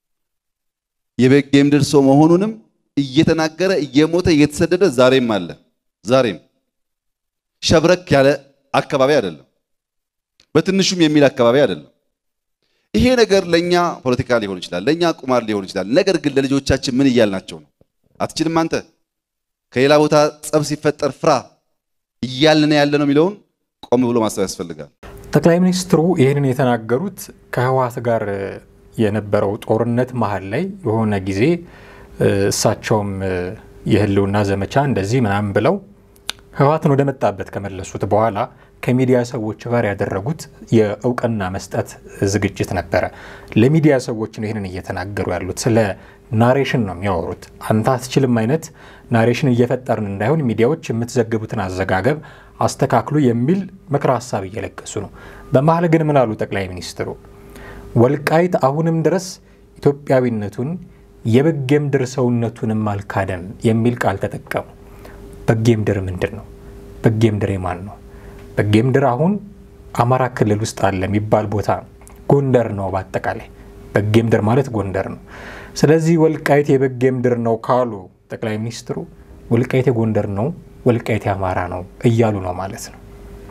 የበጌ ምድር ሰው መሆኑንም እየተናገረ እየሞተ እየተሰደደ ዛሬም አለ። ዛሬም ሸብረክ ያለ አካባቢ አይደለም፣ በትንሹም የሚል አካባቢ አይደለም። ይሄ ነገር ለኛ ፖለቲካ ሊሆን ይችላል፣ ለኛ ቁማር ሊሆን ይችላል። ነገር ግን ለልጆቻችን ምን እያልናቸው ነው? አትችልም አንተ ከሌላ ቦታ ጸብ ሲፈጠር ፍራ እያልን ያለ ነው የሚለውን ቆም ብሎ ማሰብ ያስፈልጋል። ጠቅላይ ሚኒስትሩ ይህንን የተናገሩት ከህወሓት ጋር የነበረው ጦርነት መሀል ላይ የሆነ ጊዜ እሳቸውም የህልውና ዘመቻ እንደዚህ ምናምን ብለው ህወሓትን ወደ መጣበት ከመለሱት በኋላ ከሚዲያ ሰዎች ጋር ያደረጉት የእውቅና መስጠት ዝግጅት ነበረ። ለሚዲያ ሰዎች ነው ይህንን እየተናገሩ ያሉት። ስለ ናሬሽን ነው የሚያወሩት። አንተ አትችልም አይነት ናሬሽን እየፈጠርን እንዳይሆን ሚዲያዎች የምትዘግቡትን አዘጋገብ አስተካክሉ የሚል ምክረ ሀሳብ እየለገሱ ነው። በመሀል ግን ምን አሉ ጠቅላይ ሚኒስትሩ? ወልቃይት አሁንም ድረስ ኢትዮጵያዊነቱን የበጌ ምድር ሰውነቱንም አልካደም የሚል ቃል ተጠቀሙ። በጌ ምድር ምንድን ነው? በጌ ምድር የማን ነው? በጌ ምድር አሁን አማራ ክልል ውስጥ አለ የሚባል ቦታ ነው። ጎንደር ነው። በአጠቃላይ በጌ ምድር ማለት ጎንደር ነው። ስለዚህ ወልቃይት የበጌ ምድር ነው ካሉ ጠቅላይ ሚኒስትሩ ወልቃይት የጎንደር ነው፣ ወልቃይት የአማራ ነው እያሉ ነው ማለት ነው።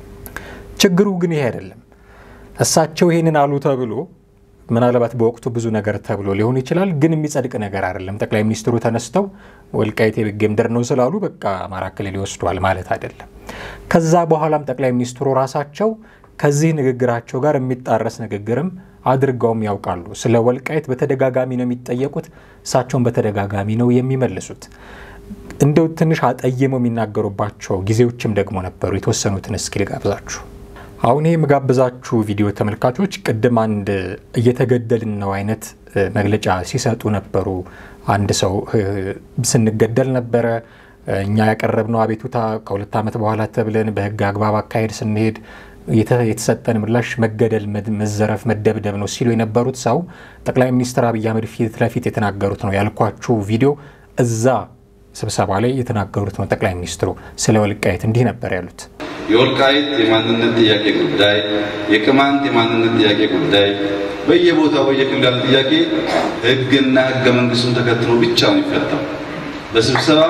ችግሩ ግን ይሄ አይደለም። እሳቸው ይሄንን አሉ ተብሎ ምናልባት በወቅቱ ብዙ ነገር ተብሎ ሊሆን ይችላል፣ ግን የሚጸድቅ ነገር አይደለም። ጠቅላይ ሚኒስትሩ ተነስተው ወልቃይት የበጌ ምድር ነው ስላሉ በቃ አማራ ክልል ይወስዷል ማለት አይደለም። ከዛ በኋላም ጠቅላይ ሚኒስትሩ ራሳቸው ከዚህ ንግግራቸው ጋር የሚጣረስ ንግግርም አድርገውም ያውቃሉ። ስለ ወልቃይት በተደጋጋሚ ነው የሚጠየቁት፣ እሳቸውን በተደጋጋሚ ነው የሚመልሱት። እንደው ትንሽ አጠይመው የሚናገሩባቸው ጊዜዎችም ደግሞ ነበሩ። የተወሰኑትን እስኪ ልጋብዛችሁ። አሁን ይህ የምጋብዛችሁ ቪዲዮ ተመልካቾች ቅድም አንድ እየተገደልን ነው አይነት መግለጫ ሲሰጡ ነበሩ። አንድ ሰው ስንገደል ነበረ እኛ ያቀረብነው አቤቱታ ከሁለት ዓመት በኋላ ተብለን በህግ አግባብ አካሄድ ስንሄድ የተሰጠን ምላሽ መገደል፣ መዘረፍ፣ መደብደብ ነው ሲሉ የነበሩት ሰው ጠቅላይ ሚኒስትር አብይ አህመድ ፊት ለፊት የተናገሩት ነው ያልኳችሁ ቪዲዮ እዛ ስብሰባ ላይ የተናገሩት ነው። ጠቅላይ ሚኒስትሩ ስለ ወልቃይት እንዲህ ነበር ያሉት። የወልቃይት የማንነት ጥያቄ ጉዳይ፣ የቅማንት የማንነት ጥያቄ ጉዳይ በየቦታው በየክልሉ ያለ ጥያቄ ሕግና ሕገ መንግስቱን ተከትሎ ብቻ ነው የሚፈታው። በስብሰባ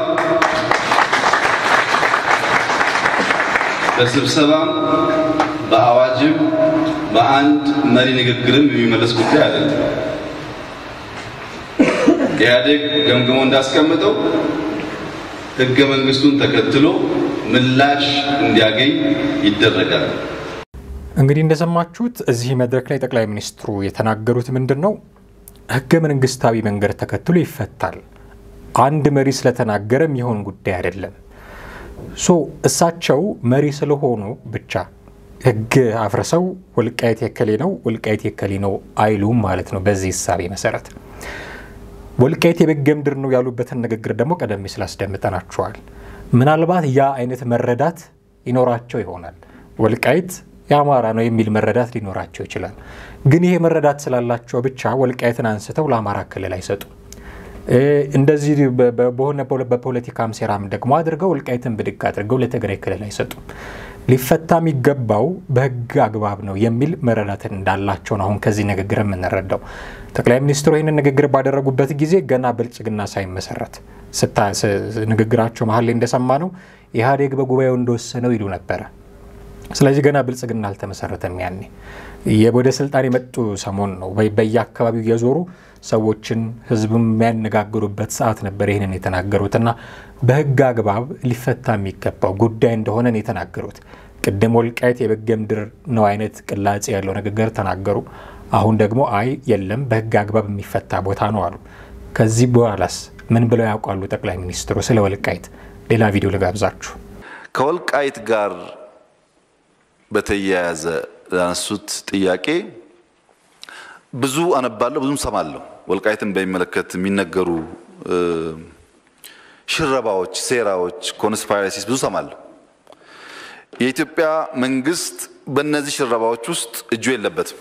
በስብሰባም በአዋጅም በአንድ መሪ ንግግርም የሚመለስ ጉዳይ አይደለም። ኢህአዴግ ገምግሞ እንዳስቀምጠው ሕገ መንግስቱን ተከትሎ ምላሽ እንዲያገኝ ይደረጋል። እንግዲህ እንደሰማችሁት እዚህ መድረክ ላይ ጠቅላይ ሚኒስትሩ የተናገሩት ምንድን ነው? ህገ መንግስታዊ መንገድ ተከትሎ ይፈታል። አንድ መሪ ስለተናገረ የሚሆን ጉዳይ አይደለም። ሶ እሳቸው መሪ ስለሆኑ ብቻ ህግ አፍርሰው ወልቃይት የከሌ ነው ወልቃይት የከሌ ነው አይሉም ማለት ነው። በዚህ እሳቤ መሰረት ወልቃይት የበጌ ምድር ነው ያሉበትን ንግግር ደግሞ ቀደም ሲል አስደምጠናችኋል። ምናልባት ያ አይነት መረዳት ይኖራቸው ይሆናል። ወልቃይት የአማራ ነው የሚል መረዳት ሊኖራቸው ይችላል። ግን ይሄ መረዳት ስላላቸው ብቻ ወልቃይትን አንስተው ለአማራ ክልል አይሰጡም። እንደዚህ በሆነ በፖለቲካም ሴራም ደግሞ አድርገው ወልቃይትን ብድግ አድርገው ለትግራይ ክልል አይሰጡም። ሊፈታ የሚገባው በህግ አግባብ ነው የሚል መረዳትን እንዳላቸው ነው አሁን ከዚህ ንግግር የምንረዳው። ጠቅላይ ሚኒስትሩ ይህንን ንግግር ባደረጉበት ጊዜ ገና ብልጽግና ሳይመሰረት ንግግራቸው መሀል ላይ እንደሰማ ነው ኢህአዴግ በጉባኤው እንደወሰነው ይሉ ነበረ። ስለዚህ ገና ብልጽግና አልተመሰረተም። ያኔ ወደ ስልጣን የመጡ ሰሞን ነው በየአካባቢው የዞሩ ሰዎችን ህዝብም የሚያነጋግሩበት ሰዓት ነበር ይህንን የተናገሩት እና በህግ አግባብ ሊፈታ የሚገባው ጉዳይ እንደሆነ ነው የተናገሩት። ቅድም ወልቃይት የበጌ ምድር ነው አይነት ቅላጼ ያለው ንግግር ተናገሩ። አሁን ደግሞ አይ የለም በህግ አግባብ የሚፈታ ቦታ ነው አሉ። ከዚህ በኋላስ ምን ብለው ያውቃሉ ጠቅላይ ሚኒስትሩ ስለ ወልቃይት? ሌላ ቪዲዮ ልጋብዛችሁ። ከወልቃይት ጋር በተያያዘ ላነሱት ጥያቄ ብዙ አነባለሁ፣ ብዙም ሰማለሁ። ወልቃይትን በሚመለከት የሚነገሩ ሽረባዎች፣ ሴራዎች፣ ኮንስፓይረሲስ ብዙ ሰማለሁ። የኢትዮጵያ መንግስት በእነዚህ ሽረባዎች ውስጥ እጁ የለበትም።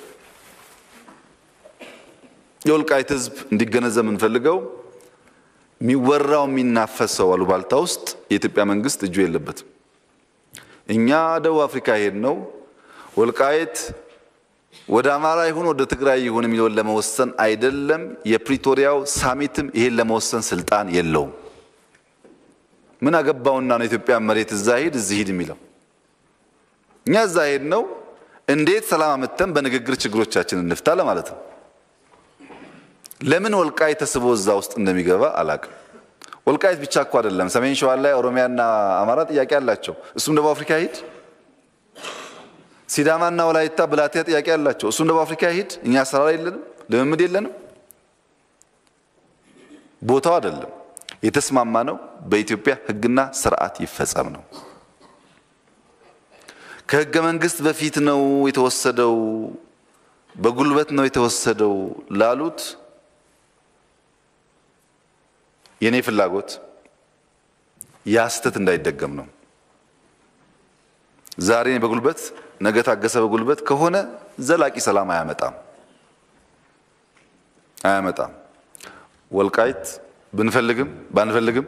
የወልቃይት ህዝብ እንዲገነዘብ የምንፈልገው የሚወራው የሚናፈሰው አሉባልታ ውስጥ የኢትዮጵያ መንግስት እጁ የለበትም። እኛ ደቡብ አፍሪካ ሄድ ነው ወልቃይት ወደ አማራ ይሁን ወደ ትግራይ ይሁን የሚለውን ለመወሰን አይደለም። የፕሪቶሪያው ሳሚትም ይሄን ለመወሰን ስልጣን የለውም። ምን አገባውና ነው ኢትዮጵያ መሬት እዛ ሂድ እዚህ ሂድ የሚለው? እኛ እዛ ሄድ ነው እንዴት ሰላም አመተን በንግግር ችግሮቻችን እንፍታ ለማለት ነው። ለምን ወልቃይት ተስቦ እዛ ውስጥ እንደሚገባ አላቅም። ወልቃይት ብቻ እኮ አይደለም። ሰሜን ሸዋ ላይ ኦሮሚያና አማራ ጥያቄ አላቸው። እሱም ደቡብ አፍሪካ ሂድ። ሲዳማና ወላይታ ብላቴያ ጥያቄ አላቸው። እሱም ደቡብ አፍሪካ ሂድ። እኛ አሰራር የለንም፣ ልምምድ የለንም። ቦታው አይደለም። የተስማማ ነው በኢትዮጵያ ሕግና ስርዓት ይፈጸም ነው። ከህገ መንግስት በፊት ነው የተወሰደው፣ በጉልበት ነው የተወሰደው ላሉት የኔ ፍላጎት ያ ስህተት እንዳይደገም ነው። ዛሬ በጉልበት ነገ ታገሰ በጉልበት ከሆነ ዘላቂ ሰላም አያመጣም አያመጣም። ወልቃይት ብንፈልግም ባንፈልግም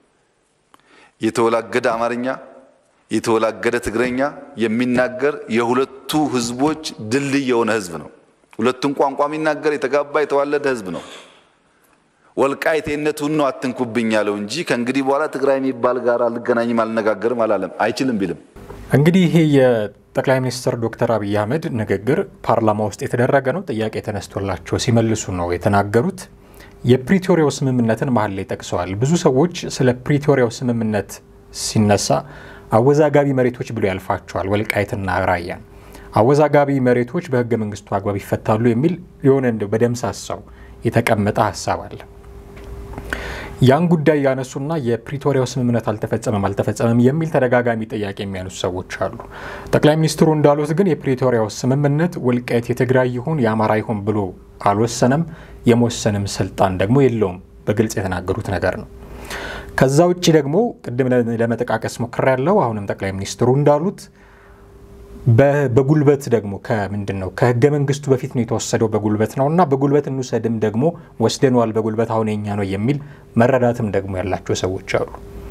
የተወላገደ አማርኛ የተወላገደ ትግረኛ የሚናገር የሁለቱ ህዝቦች ድልድይ የሆነ ህዝብ ነው። ሁለቱን ቋንቋ የሚናገር የተጋባ የተዋለደ ህዝብ ነው። ወልቃይቴነቱን ነው አትንኩብኝ ያለው እንጂ ከእንግዲህ በኋላ ትግራይ የሚባል ጋር አልገናኝም አልነጋገርም አላለም። አይችልም ቢልም እንግዲህ ይሄ የጠቅላይ ሚኒስትር ዶክተር አብይ አህመድ ንግግር ፓርላማ ውስጥ የተደረገ ነው። ጥያቄ ተነስቶላቸው ሲመልሱ ነው የተናገሩት። የፕሪቶሪያው ስምምነትን መሀል ላይ ጠቅሰዋል። ብዙ ሰዎች ስለ ፕሪቶሪያው ስምምነት ሲነሳ አወዛጋቢ መሬቶች ብሎ ያልፋቸዋል። ወልቃይትና ራያን አወዛጋቢ መሬቶች በህገ መንግስቱ አግባብ ይፈታሉ የሚል የሆነ እንደው በደምሳሳው የተቀመጠ ሀሳብ አለ። ያን ጉዳይ ያነሱና የፕሪቶሪያው ስምምነት አልተፈጸመም አልተፈጸመም የሚል ተደጋጋሚ ጥያቄ የሚያነሱ ሰዎች አሉ። ጠቅላይ ሚኒስትሩ እንዳሉት ግን የፕሪቶሪያው ስምምነት ወልቃይት የትግራይ ይሁን የአማራ ይሁን ብሎ አልወሰነም፣ የመወሰንም ስልጣን ደግሞ የለውም። በግልጽ የተናገሩት ነገር ነው። ከዛ ውጭ ደግሞ ቅድም ለመጠቃቀስ ሞክሬያለሁ። አሁንም ጠቅላይ ሚኒስትሩ እንዳሉት በጉልበት ደግሞ ከምንድን ነው ከህገ መንግስቱ በፊት ነው የተወሰደው በጉልበት ነው እና በጉልበት እንውሰድም ደግሞ ወስደነዋል በጉልበት አሁን የኛ ነው የሚል መረዳትም ደግሞ ያላቸው ሰዎች አሉ።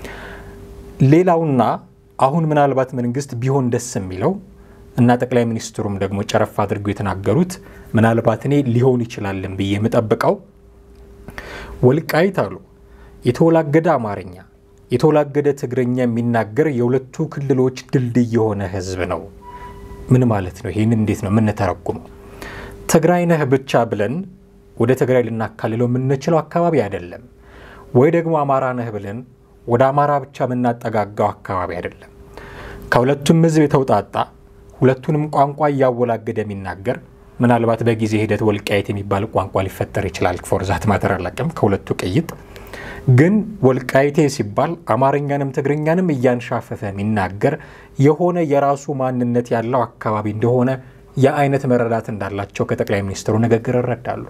ሌላውና አሁን ምናልባት መንግስት ቢሆን ደስ የሚለው እና ጠቅላይ ሚኒስትሩም ደግሞ ጨረፍ አድርገው የተናገሩት ምናልባት እኔ ሊሆን ይችላልን ብዬ የምጠብቀው ወልቃይት አሉ የተወላገደ አማርኛ የተወላገደ ትግረኛ የሚናገር የሁለቱ ክልሎች ድልድይ የሆነ ህዝብ ነው። ምን ማለት ነው? ይህን እንዴት ነው የምንተረጉመው? ትግራይ ነህ ብቻ ብለን ወደ ትግራይ ልናካልለው የምንችለው አካባቢ አይደለም። ወይ ደግሞ አማራ ነህ ብለን ወደ አማራ ብቻ የምናጠጋጋው አካባቢ አይደለም። ከሁለቱም ህዝብ የተውጣጣ ሁለቱንም ቋንቋ እያወላገደ የሚናገር ምናልባት በጊዜ ሂደት ወልቃይት የሚባል ቋንቋ ሊፈጠር ይችላል። ፎርዛት ማተር አላቅም ከሁለቱ ቅይጥ ግን ወልቃይቴ ሲባል አማርኛንም ትግርኛንም እያንሻፈፈ የሚናገር የሆነ የራሱ ማንነት ያለው አካባቢ እንደሆነ የአይነት መረዳት እንዳላቸው ከጠቅላይ ሚኒስትሩ ንግግር እረዳሉ።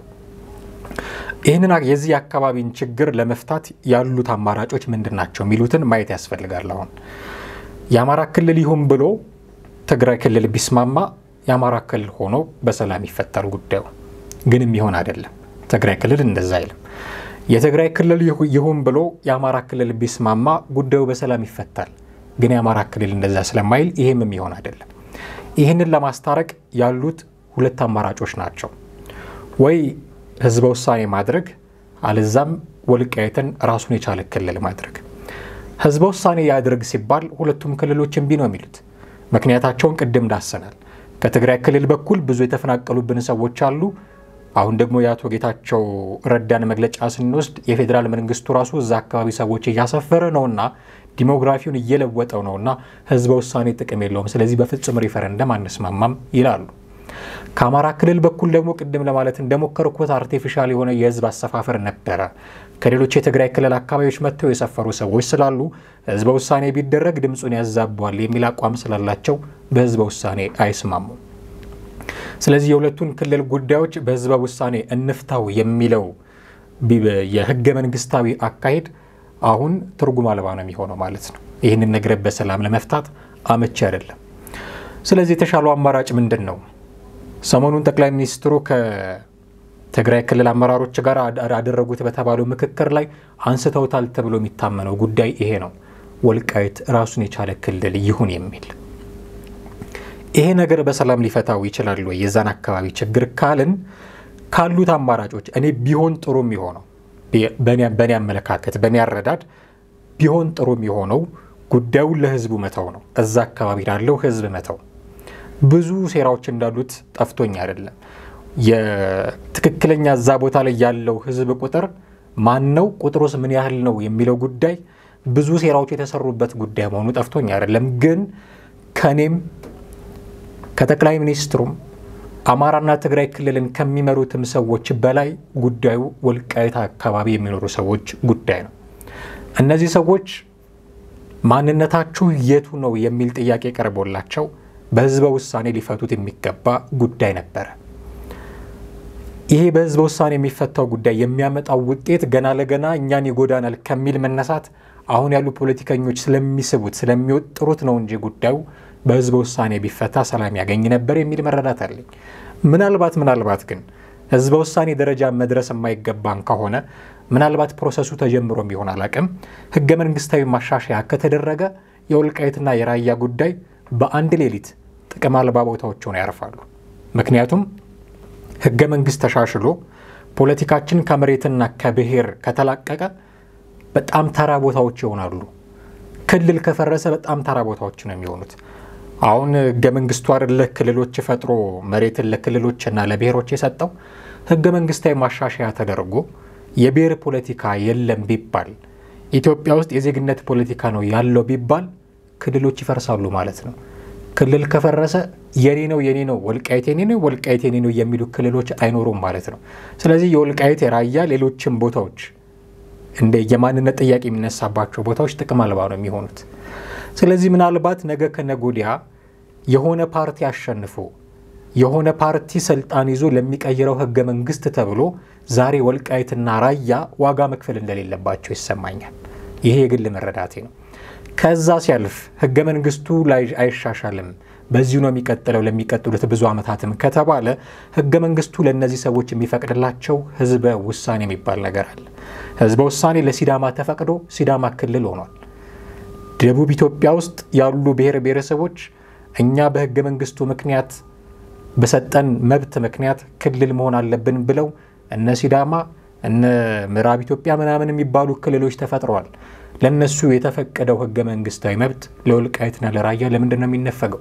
ይህንን የዚህ አካባቢን ችግር ለመፍታት ያሉት አማራጮች ምንድን ናቸው የሚሉትን ማየት ያስፈልጋል። አሁን የአማራ ክልል ይሁን ብሎ ትግራይ ክልል ቢስማማ የአማራ ክልል ሆኖ በሰላም ይፈታል ጉዳዩ። ግን የሚሆን አይደለም። ትግራይ ክልል እንደዛ አይልም። የትግራይ ክልል ይሁን ብሎ የአማራ ክልል ቢስማማ ጉዳዩ በሰላም ይፈታል። ግን የአማራ ክልል እንደዛ ስለማይል ይሄም የሚሆን አይደለም። ይህንን ለማስታረቅ ያሉት ሁለት አማራጮች ናቸው። ወይ ህዝበ ውሳኔ ማድረግ፣ አለዛም ወልቃይትን ራሱን የቻለ ክልል ማድረግ። ህዝበ ውሳኔ ያድርግ ሲባል ሁለቱም ክልሎች እምቢ ነው የሚሉት። ምክንያታቸውን ቅድም ዳሰናል። ከትግራይ ክልል በኩል ብዙ የተፈናቀሉብን ሰዎች አሉ። አሁን ደግሞ የአቶ ጌታቸው ረዳን መግለጫ ስንወስድ የፌዴራል መንግስቱ ራሱ እዛ አካባቢ ሰዎች እያሰፈረ ነውና ዲሞግራፊውን እየለወጠው ነውና ህዝበ ውሳኔ ጥቅም የለውም፣ ስለዚህ በፍጹም ሪፈረንደም አንስማማም ይላሉ። ከአማራ ክልል በኩል ደግሞ ቅድም ለማለት እንደሞከርኩት አርቲፊሻል የሆነ የህዝብ አሰፋፈር ነበረ። ከሌሎች የትግራይ ክልል አካባቢዎች መጥተው የሰፈሩ ሰዎች ስላሉ ህዝበ ውሳኔ ቢደረግ ድምፁን ያዛቧል የሚል አቋም ስላላቸው በህዝበ ውሳኔ አይስማሙም። ስለዚህ የሁለቱን ክልል ጉዳዮች በህዝበ ውሳኔ እንፍታው የሚለው የህገ መንግስታዊ አካሄድ አሁን ትርጉም አልባ ነው የሚሆነው ማለት ነው። ይህንን ነገር በሰላም ለመፍታት አመቺ አይደለም። ስለዚህ የተሻለው አማራጭ ምንድን ነው? ሰሞኑን ጠቅላይ ሚኒስትሩ ከትግራይ ክልል አመራሮች ጋር አደረጉት በተባለው ምክክር ላይ አንስተውታል ተብሎ የሚታመነው ጉዳይ ይሄ ነው። ወልቃይት ራሱን የቻለ ክልል ይሁን የሚል ይሄ ነገር በሰላም ሊፈታው ይችላል ወይ የዛን አካባቢ ችግር ካልን ካሉት አማራጮች እኔ ቢሆን ጥሩ የሚሆነው በእኔ አመለካከት በእኔ አረዳድ ቢሆን ጥሩ የሚሆነው ጉዳዩን ለህዝቡ መተው ነው። እዛ አካባቢ ላለው ህዝብ መተው። ብዙ ሴራዎች እንዳሉት ጠፍቶኝ አይደለም። የትክክለኛ እዛ ቦታ ላይ ያለው ህዝብ ቁጥር ማን ነው፣ ቁጥሩስ ምን ያህል ነው የሚለው ጉዳይ ብዙ ሴራዎች የተሰሩበት ጉዳይ መሆኑ ጠፍቶኝ አይደለም። ግን ከኔም ከጠቅላይ ሚኒስትሩም አማራና ትግራይ ክልልን ከሚመሩትም ሰዎች በላይ ጉዳዩ ወልቃይት አካባቢ የሚኖሩ ሰዎች ጉዳይ ነው። እነዚህ ሰዎች ማንነታችሁ የቱ ነው የሚል ጥያቄ ቀርቦላቸው በህዝበ ውሳኔ ሊፈቱት የሚገባ ጉዳይ ነበረ። ይሄ በህዝበ ውሳኔ የሚፈታው ጉዳይ የሚያመጣው ውጤት ገና ለገና እኛን ይጎዳናል ከሚል መነሳት አሁን ያሉ ፖለቲከኞች ስለሚስቡት ስለሚወጥሩት ነው እንጂ ጉዳዩ በህዝበ ውሳኔ ቢፈታ ሰላም ያገኝ ነበር የሚል መረዳት አለኝ። ምናልባት ምናልባት ግን ህዝበ ውሳኔ ደረጃ መድረስ የማይገባን ከሆነ ምናልባት ፕሮሰሱ ተጀምሮ ቢሆን አላቅም፣ ህገ መንግስታዊ ማሻሻያ ከተደረገ የወልቃይትና የራያ ጉዳይ በአንድ ሌሊት ጥቅም አልባ ቦታዎች ሆነው ያርፋሉ። ምክንያቱም ህገ መንግስት ተሻሽሎ ፖለቲካችን ከመሬትና ከብሔር ከተላቀቀ በጣም ተራ ቦታዎች ይሆናሉ። ክልል ከፈረሰ በጣም ተራ ቦታዎች ነው የሚሆኑት። አሁን ህገ መንግስቱ አይደለ ክልሎች ፈጥሮ መሬትን ለክልሎችና ለብሔሮች የሰጠው። ህገ መንግስታዊ ማሻሻያ ተደርጎ የብሔር ፖለቲካ የለም ቢባል ኢትዮጵያ ውስጥ የዜግነት ፖለቲካ ነው ያለው ቢባል ክልሎች ይፈርሳሉ ማለት ነው። ክልል ከፈረሰ የኔ ነው የኔ ነው ወልቃይት የኔ ነው ወልቃይት የኔ ነው የሚሉ ክልሎች አይኖሩም ማለት ነው። ስለዚህ የወልቃይት የራያ ሌሎችም ቦታዎች እንደ የማንነት ጥያቄ የሚነሳባቸው ቦታዎች ጥቅም አልባ ነው የሚሆኑት። ስለዚህ ምናልባት ነገ ከነገ ወዲያ የሆነ ፓርቲ አሸንፎ የሆነ ፓርቲ ስልጣን ይዞ ለሚቀይረው ህገ መንግስት ተብሎ ዛሬ ወልቃይትና ራያ ዋጋ መክፈል እንደሌለባቸው ይሰማኛል። ይሄ የግል መረዳቴ ነው። ከዛ ሲያልፍ ህገ መንግስቱ ላይ አይሻሻልም፣ በዚሁ ነው የሚቀጥለው ለሚቀጥሉት ብዙ ዓመታትም ከተባለ ህገ መንግስቱ ለእነዚህ ሰዎች የሚፈቅድላቸው ህዝበ ውሳኔ የሚባል ነገር አለ። ህዝበ ውሳኔ ለሲዳማ ተፈቅዶ ሲዳማ ክልል ሆኗል። ደቡብ ኢትዮጵያ ውስጥ ያሉ ብሔር ብሔረሰቦች እኛ በህገ መንግስቱ ምክንያት በሰጠን መብት ምክንያት ክልል መሆን አለብን ብለው እነ ሲዳማ እነ ምዕራብ ኢትዮጵያ ምናምን የሚባሉ ክልሎች ተፈጥረዋል። ለእነሱ የተፈቀደው ህገ መንግስታዊ መብት ለወልቃይትና ለራያ ለምንድን ነው የሚነፈገው?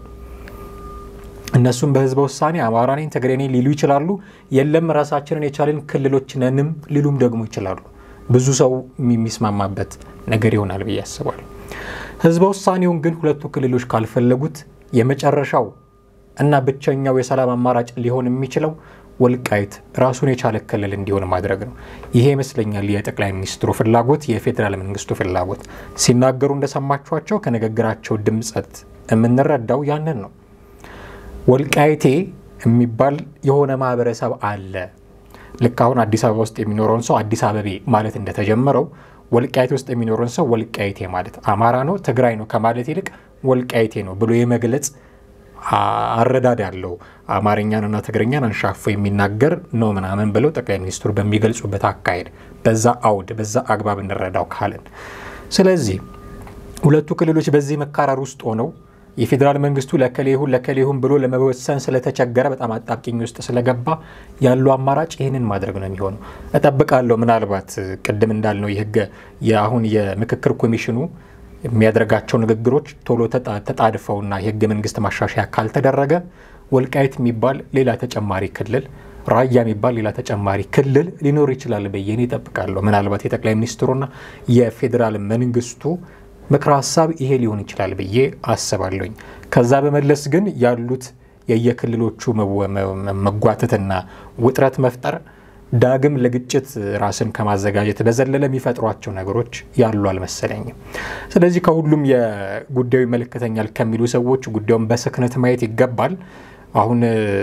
እነሱም በህዝበ ውሳኔ አማራ ነኝ ትግሬ ነኝ ሊሉ ይችላሉ። የለም ራሳችንን የቻልን ክልሎች ነንም ሊሉም ደግሞ ይችላሉ። ብዙ ሰው የሚስማማበት ነገር ይሆናል ብዬ አስባለሁ። ህዝበ ውሳኔውን ግን ሁለቱ ክልሎች ካልፈለጉት የመጨረሻው እና ብቸኛው የሰላም አማራጭ ሊሆን የሚችለው ወልቃይት ራሱን የቻለ ክልል እንዲሆን ማድረግ ነው። ይሄ ይመስለኛል የጠቅላይ ሚኒስትሩ ፍላጎት፣ የፌዴራል መንግስቱ ፍላጎት። ሲናገሩ እንደሰማችኋቸው ከንግግራቸው ድምፀት የምንረዳው ያንን ነው። ወልቃይቴ የሚባል የሆነ ማህበረሰብ አለ። ልክ አሁን አዲስ አበባ ውስጥ የሚኖረውን ሰው አዲስ አበቤ ማለት እንደተጀመረና ወልቃይቴ ውስጥ የሚኖረውን ሰው ወልቃይቴ ማለት አማራ ነው ትግራይ ነው ከማለት ይልቅ ወልቃይቴ ነው ብሎ የመግለጽ አረዳድ ያለው አማርኛንና ትግርኛን አንሻፎ የሚናገር ነው ምናምን ብለው ጠቅላይ ሚኒስትሩ በሚገልጹበት አካሄድ በዛ አውድ በዛ አግባብ እንረዳው ካልን፣ ስለዚህ ሁለቱ ክልሎች በዚህ መካረር ውስጥ ሆነው የፌዴራል መንግስቱ ለከሌ ይሁን ለከሌ ይሁን ብሎ ለመወሰን ስለተቸገረ በጣም አጣብቂኝ ውስጥ ስለገባ ያለው አማራጭ ይህንን ማድረግ ነው የሚሆነው። እጠብቃለሁ ምናልባት ቅድም እንዳልነው የህገ የአሁን የምክክር ኮሚሽኑ የሚያደርጋቸው ንግግሮች ቶሎ ተጣድፈውና የህገ መንግስት ማሻሻያ ካልተደረገ ወልቃይት የሚባል ሌላ ተጨማሪ ክልል፣ ራያ የሚባል ሌላ ተጨማሪ ክልል ሊኖር ይችላል ብዬ እኔ እጠብቃለሁ። ምናልባት የጠቅላይ ሚኒስትሩና የፌዴራል መንግስቱ ምክረ ሀሳብ ይሄ ሊሆን ይችላል ብዬ አስባለሁኝ። ከዛ በመለስ ግን ያሉት የየክልሎቹ መጓተትና ውጥረት መፍጠር ዳግም ለግጭት ራስን ከማዘጋጀት በዘለለ የሚፈጥሯቸው ነገሮች ያሉ አልመሰለኝም። ስለዚህ ከሁሉም የጉዳዩ ይመለከተኛል ከሚሉ ሰዎች ጉዳዩን በስክነት ማየት ይገባል። አሁን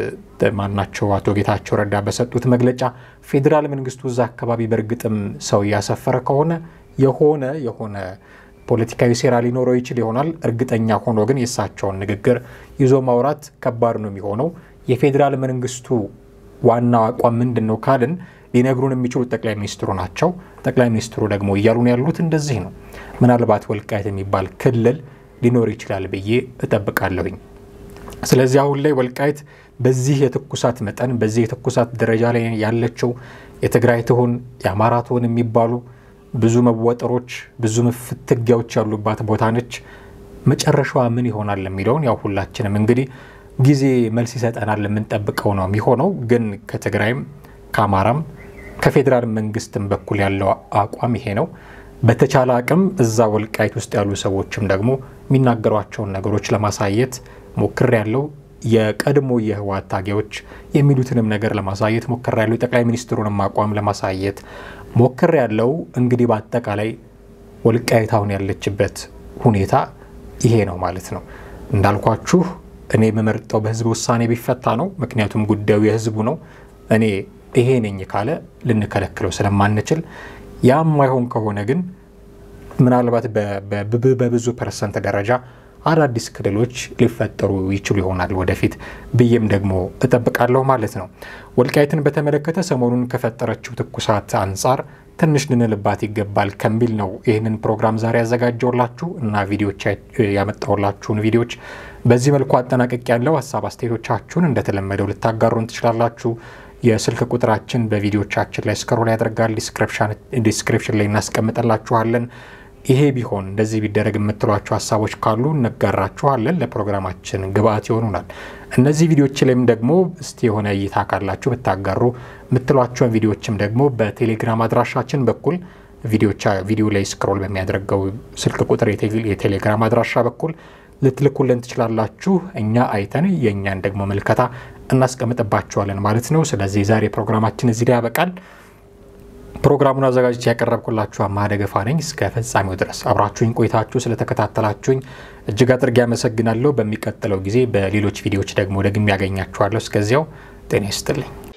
ማናቸው አቶ ጌታቸው ረዳ በሰጡት መግለጫ ፌዴራል መንግስቱ እዛ አካባቢ በእርግጥም ሰው እያሰፈረ ከሆነ የሆነ የሆነ ፖለቲካዊ ሴራ ሊኖረው ይችል ይሆናል። እርግጠኛ ሆኖ ግን የእሳቸውን ንግግር ይዞ ማውራት ከባድ ነው የሚሆነው። የፌዴራል መንግስቱ ዋናው አቋም ምንድን ነው ካልን ሊነግሩን የሚችሉት ጠቅላይ ሚኒስትሩ ናቸው። ጠቅላይ ሚኒስትሩ ደግሞ እያሉን ያሉት እንደዚህ ነው። ምናልባት ወልቃይት የሚባል ክልል ሊኖር ይችላል ብዬ እጠብቃለሁኝ። ስለዚህ አሁን ላይ ወልቃይት በዚህ የትኩሳት መጠን በዚህ የትኩሳት ደረጃ ላይ ያለችው የትግራይ ትሆን የአማራ ትሆን የሚባሉ ብዙ መወጠሮች ብዙ ፍትጊያዎች ያሉባት ቦታ ነች። መጨረሻዋ ምን ይሆናል የሚለውን ያው ሁላችንም እንግዲህ ጊዜ መልስ ይሰጠናል የምንጠብቀው ነው የሚሆነው። ግን ከትግራይም ከአማራም ከፌዴራል መንግስትም በኩል ያለው አቋም ይሄ ነው። በተቻለ አቅም እዛ ወልቃይት ውስጥ ያሉ ሰዎችም ደግሞ የሚናገሯቸውን ነገሮች ለማሳየት ሞክር ያለው የቀድሞ የህወሓት ታጋዮች የሚሉትንም ነገር ለማሳየት ሞክር ያለው የጠቅላይ ሚኒስትሩንም አቋም ለማሳየት ሞክር ያለው እንግዲህ በአጠቃላይ ወልቃይት አሁን ያለችበት ሁኔታ ይሄ ነው ማለት ነው። እንዳልኳችሁ እኔ የምመርጠው በህዝብ ውሳኔ ቢፈታ ነው። ምክንያቱም ጉዳዩ የህዝቡ ነው። እኔ ይሄ ነኝ ካለ ልንከለክለው ስለማንችል፣ ያም ማይሆን ከሆነ ግን ምናልባት በብዙ ፐርሰንት ደረጃ አዳዲስ ክልሎች ሊፈጠሩ ይችሉ ይሆናል ወደፊት ብዬም ደግሞ እጠብቃለሁ ማለት ነው። ወልቃይትን በተመለከተ ሰሞኑን ከፈጠረችው ትኩሳት አንጻር ትንሽ ልንልባት ይገባል ከሚል ነው ይህንን ፕሮግራም ዛሬ ያዘጋጀውላችሁ እና ቪዲዮች ያመጣውላችሁን ቪዲዮች በዚህ መልኩ አጠናቀቅ ያለው ሀሳብ አስተያየቶቻችሁን እንደተለመደው ልታጋሩን ትችላላችሁ። የስልክ ቁጥራችን በቪዲዮቻችን ላይ ስክሮል ያደርጋል። ዲስክሪፕሽን ላይ እናስቀምጠላችኋለን። ይሄ ቢሆን እንደዚህ ቢደረግ የምትሏቸው ሀሳቦች ካሉ እንጋራችኋለን። ለፕሮግራማችን ግብአት ይሆኑናል። እነዚህ ቪዲዮች ላይም ደግሞ እስቲ የሆነ እይታ ካላችሁ ብታጋሩ የምትሏቸውን ቪዲዮችም ደግሞ በቴሌግራም አድራሻችን በኩል ቪዲዮ ላይ ስክሮል በሚያደርገው ስልክ ቁጥር የቴሌግራም አድራሻ በኩል ልትልኩልን ትችላላችሁ። እኛ አይተን የእኛን ደግሞ ምልከታ እናስቀምጥባችኋለን ማለት ነው። ስለዚህ ዛሬ ፕሮግራማችን እዚህ ላይ ያበቃል። ፕሮግራሙን አዘጋጅቼ ያቀረብኩላችሁ አማሃ ደገፋ ነኝ። እስከ ፍጻሜው ድረስ አብራችሁኝ ቆይታችሁ ስለተከታተላችሁኝ እጅግ አድርጌ አመሰግናለሁ። በሚቀጥለው ጊዜ በሌሎች ቪዲዮዎች ደግሞ ደግሜ ያገኛችኋለሁ። እስከዚያው ጤና ይስጥልኝ።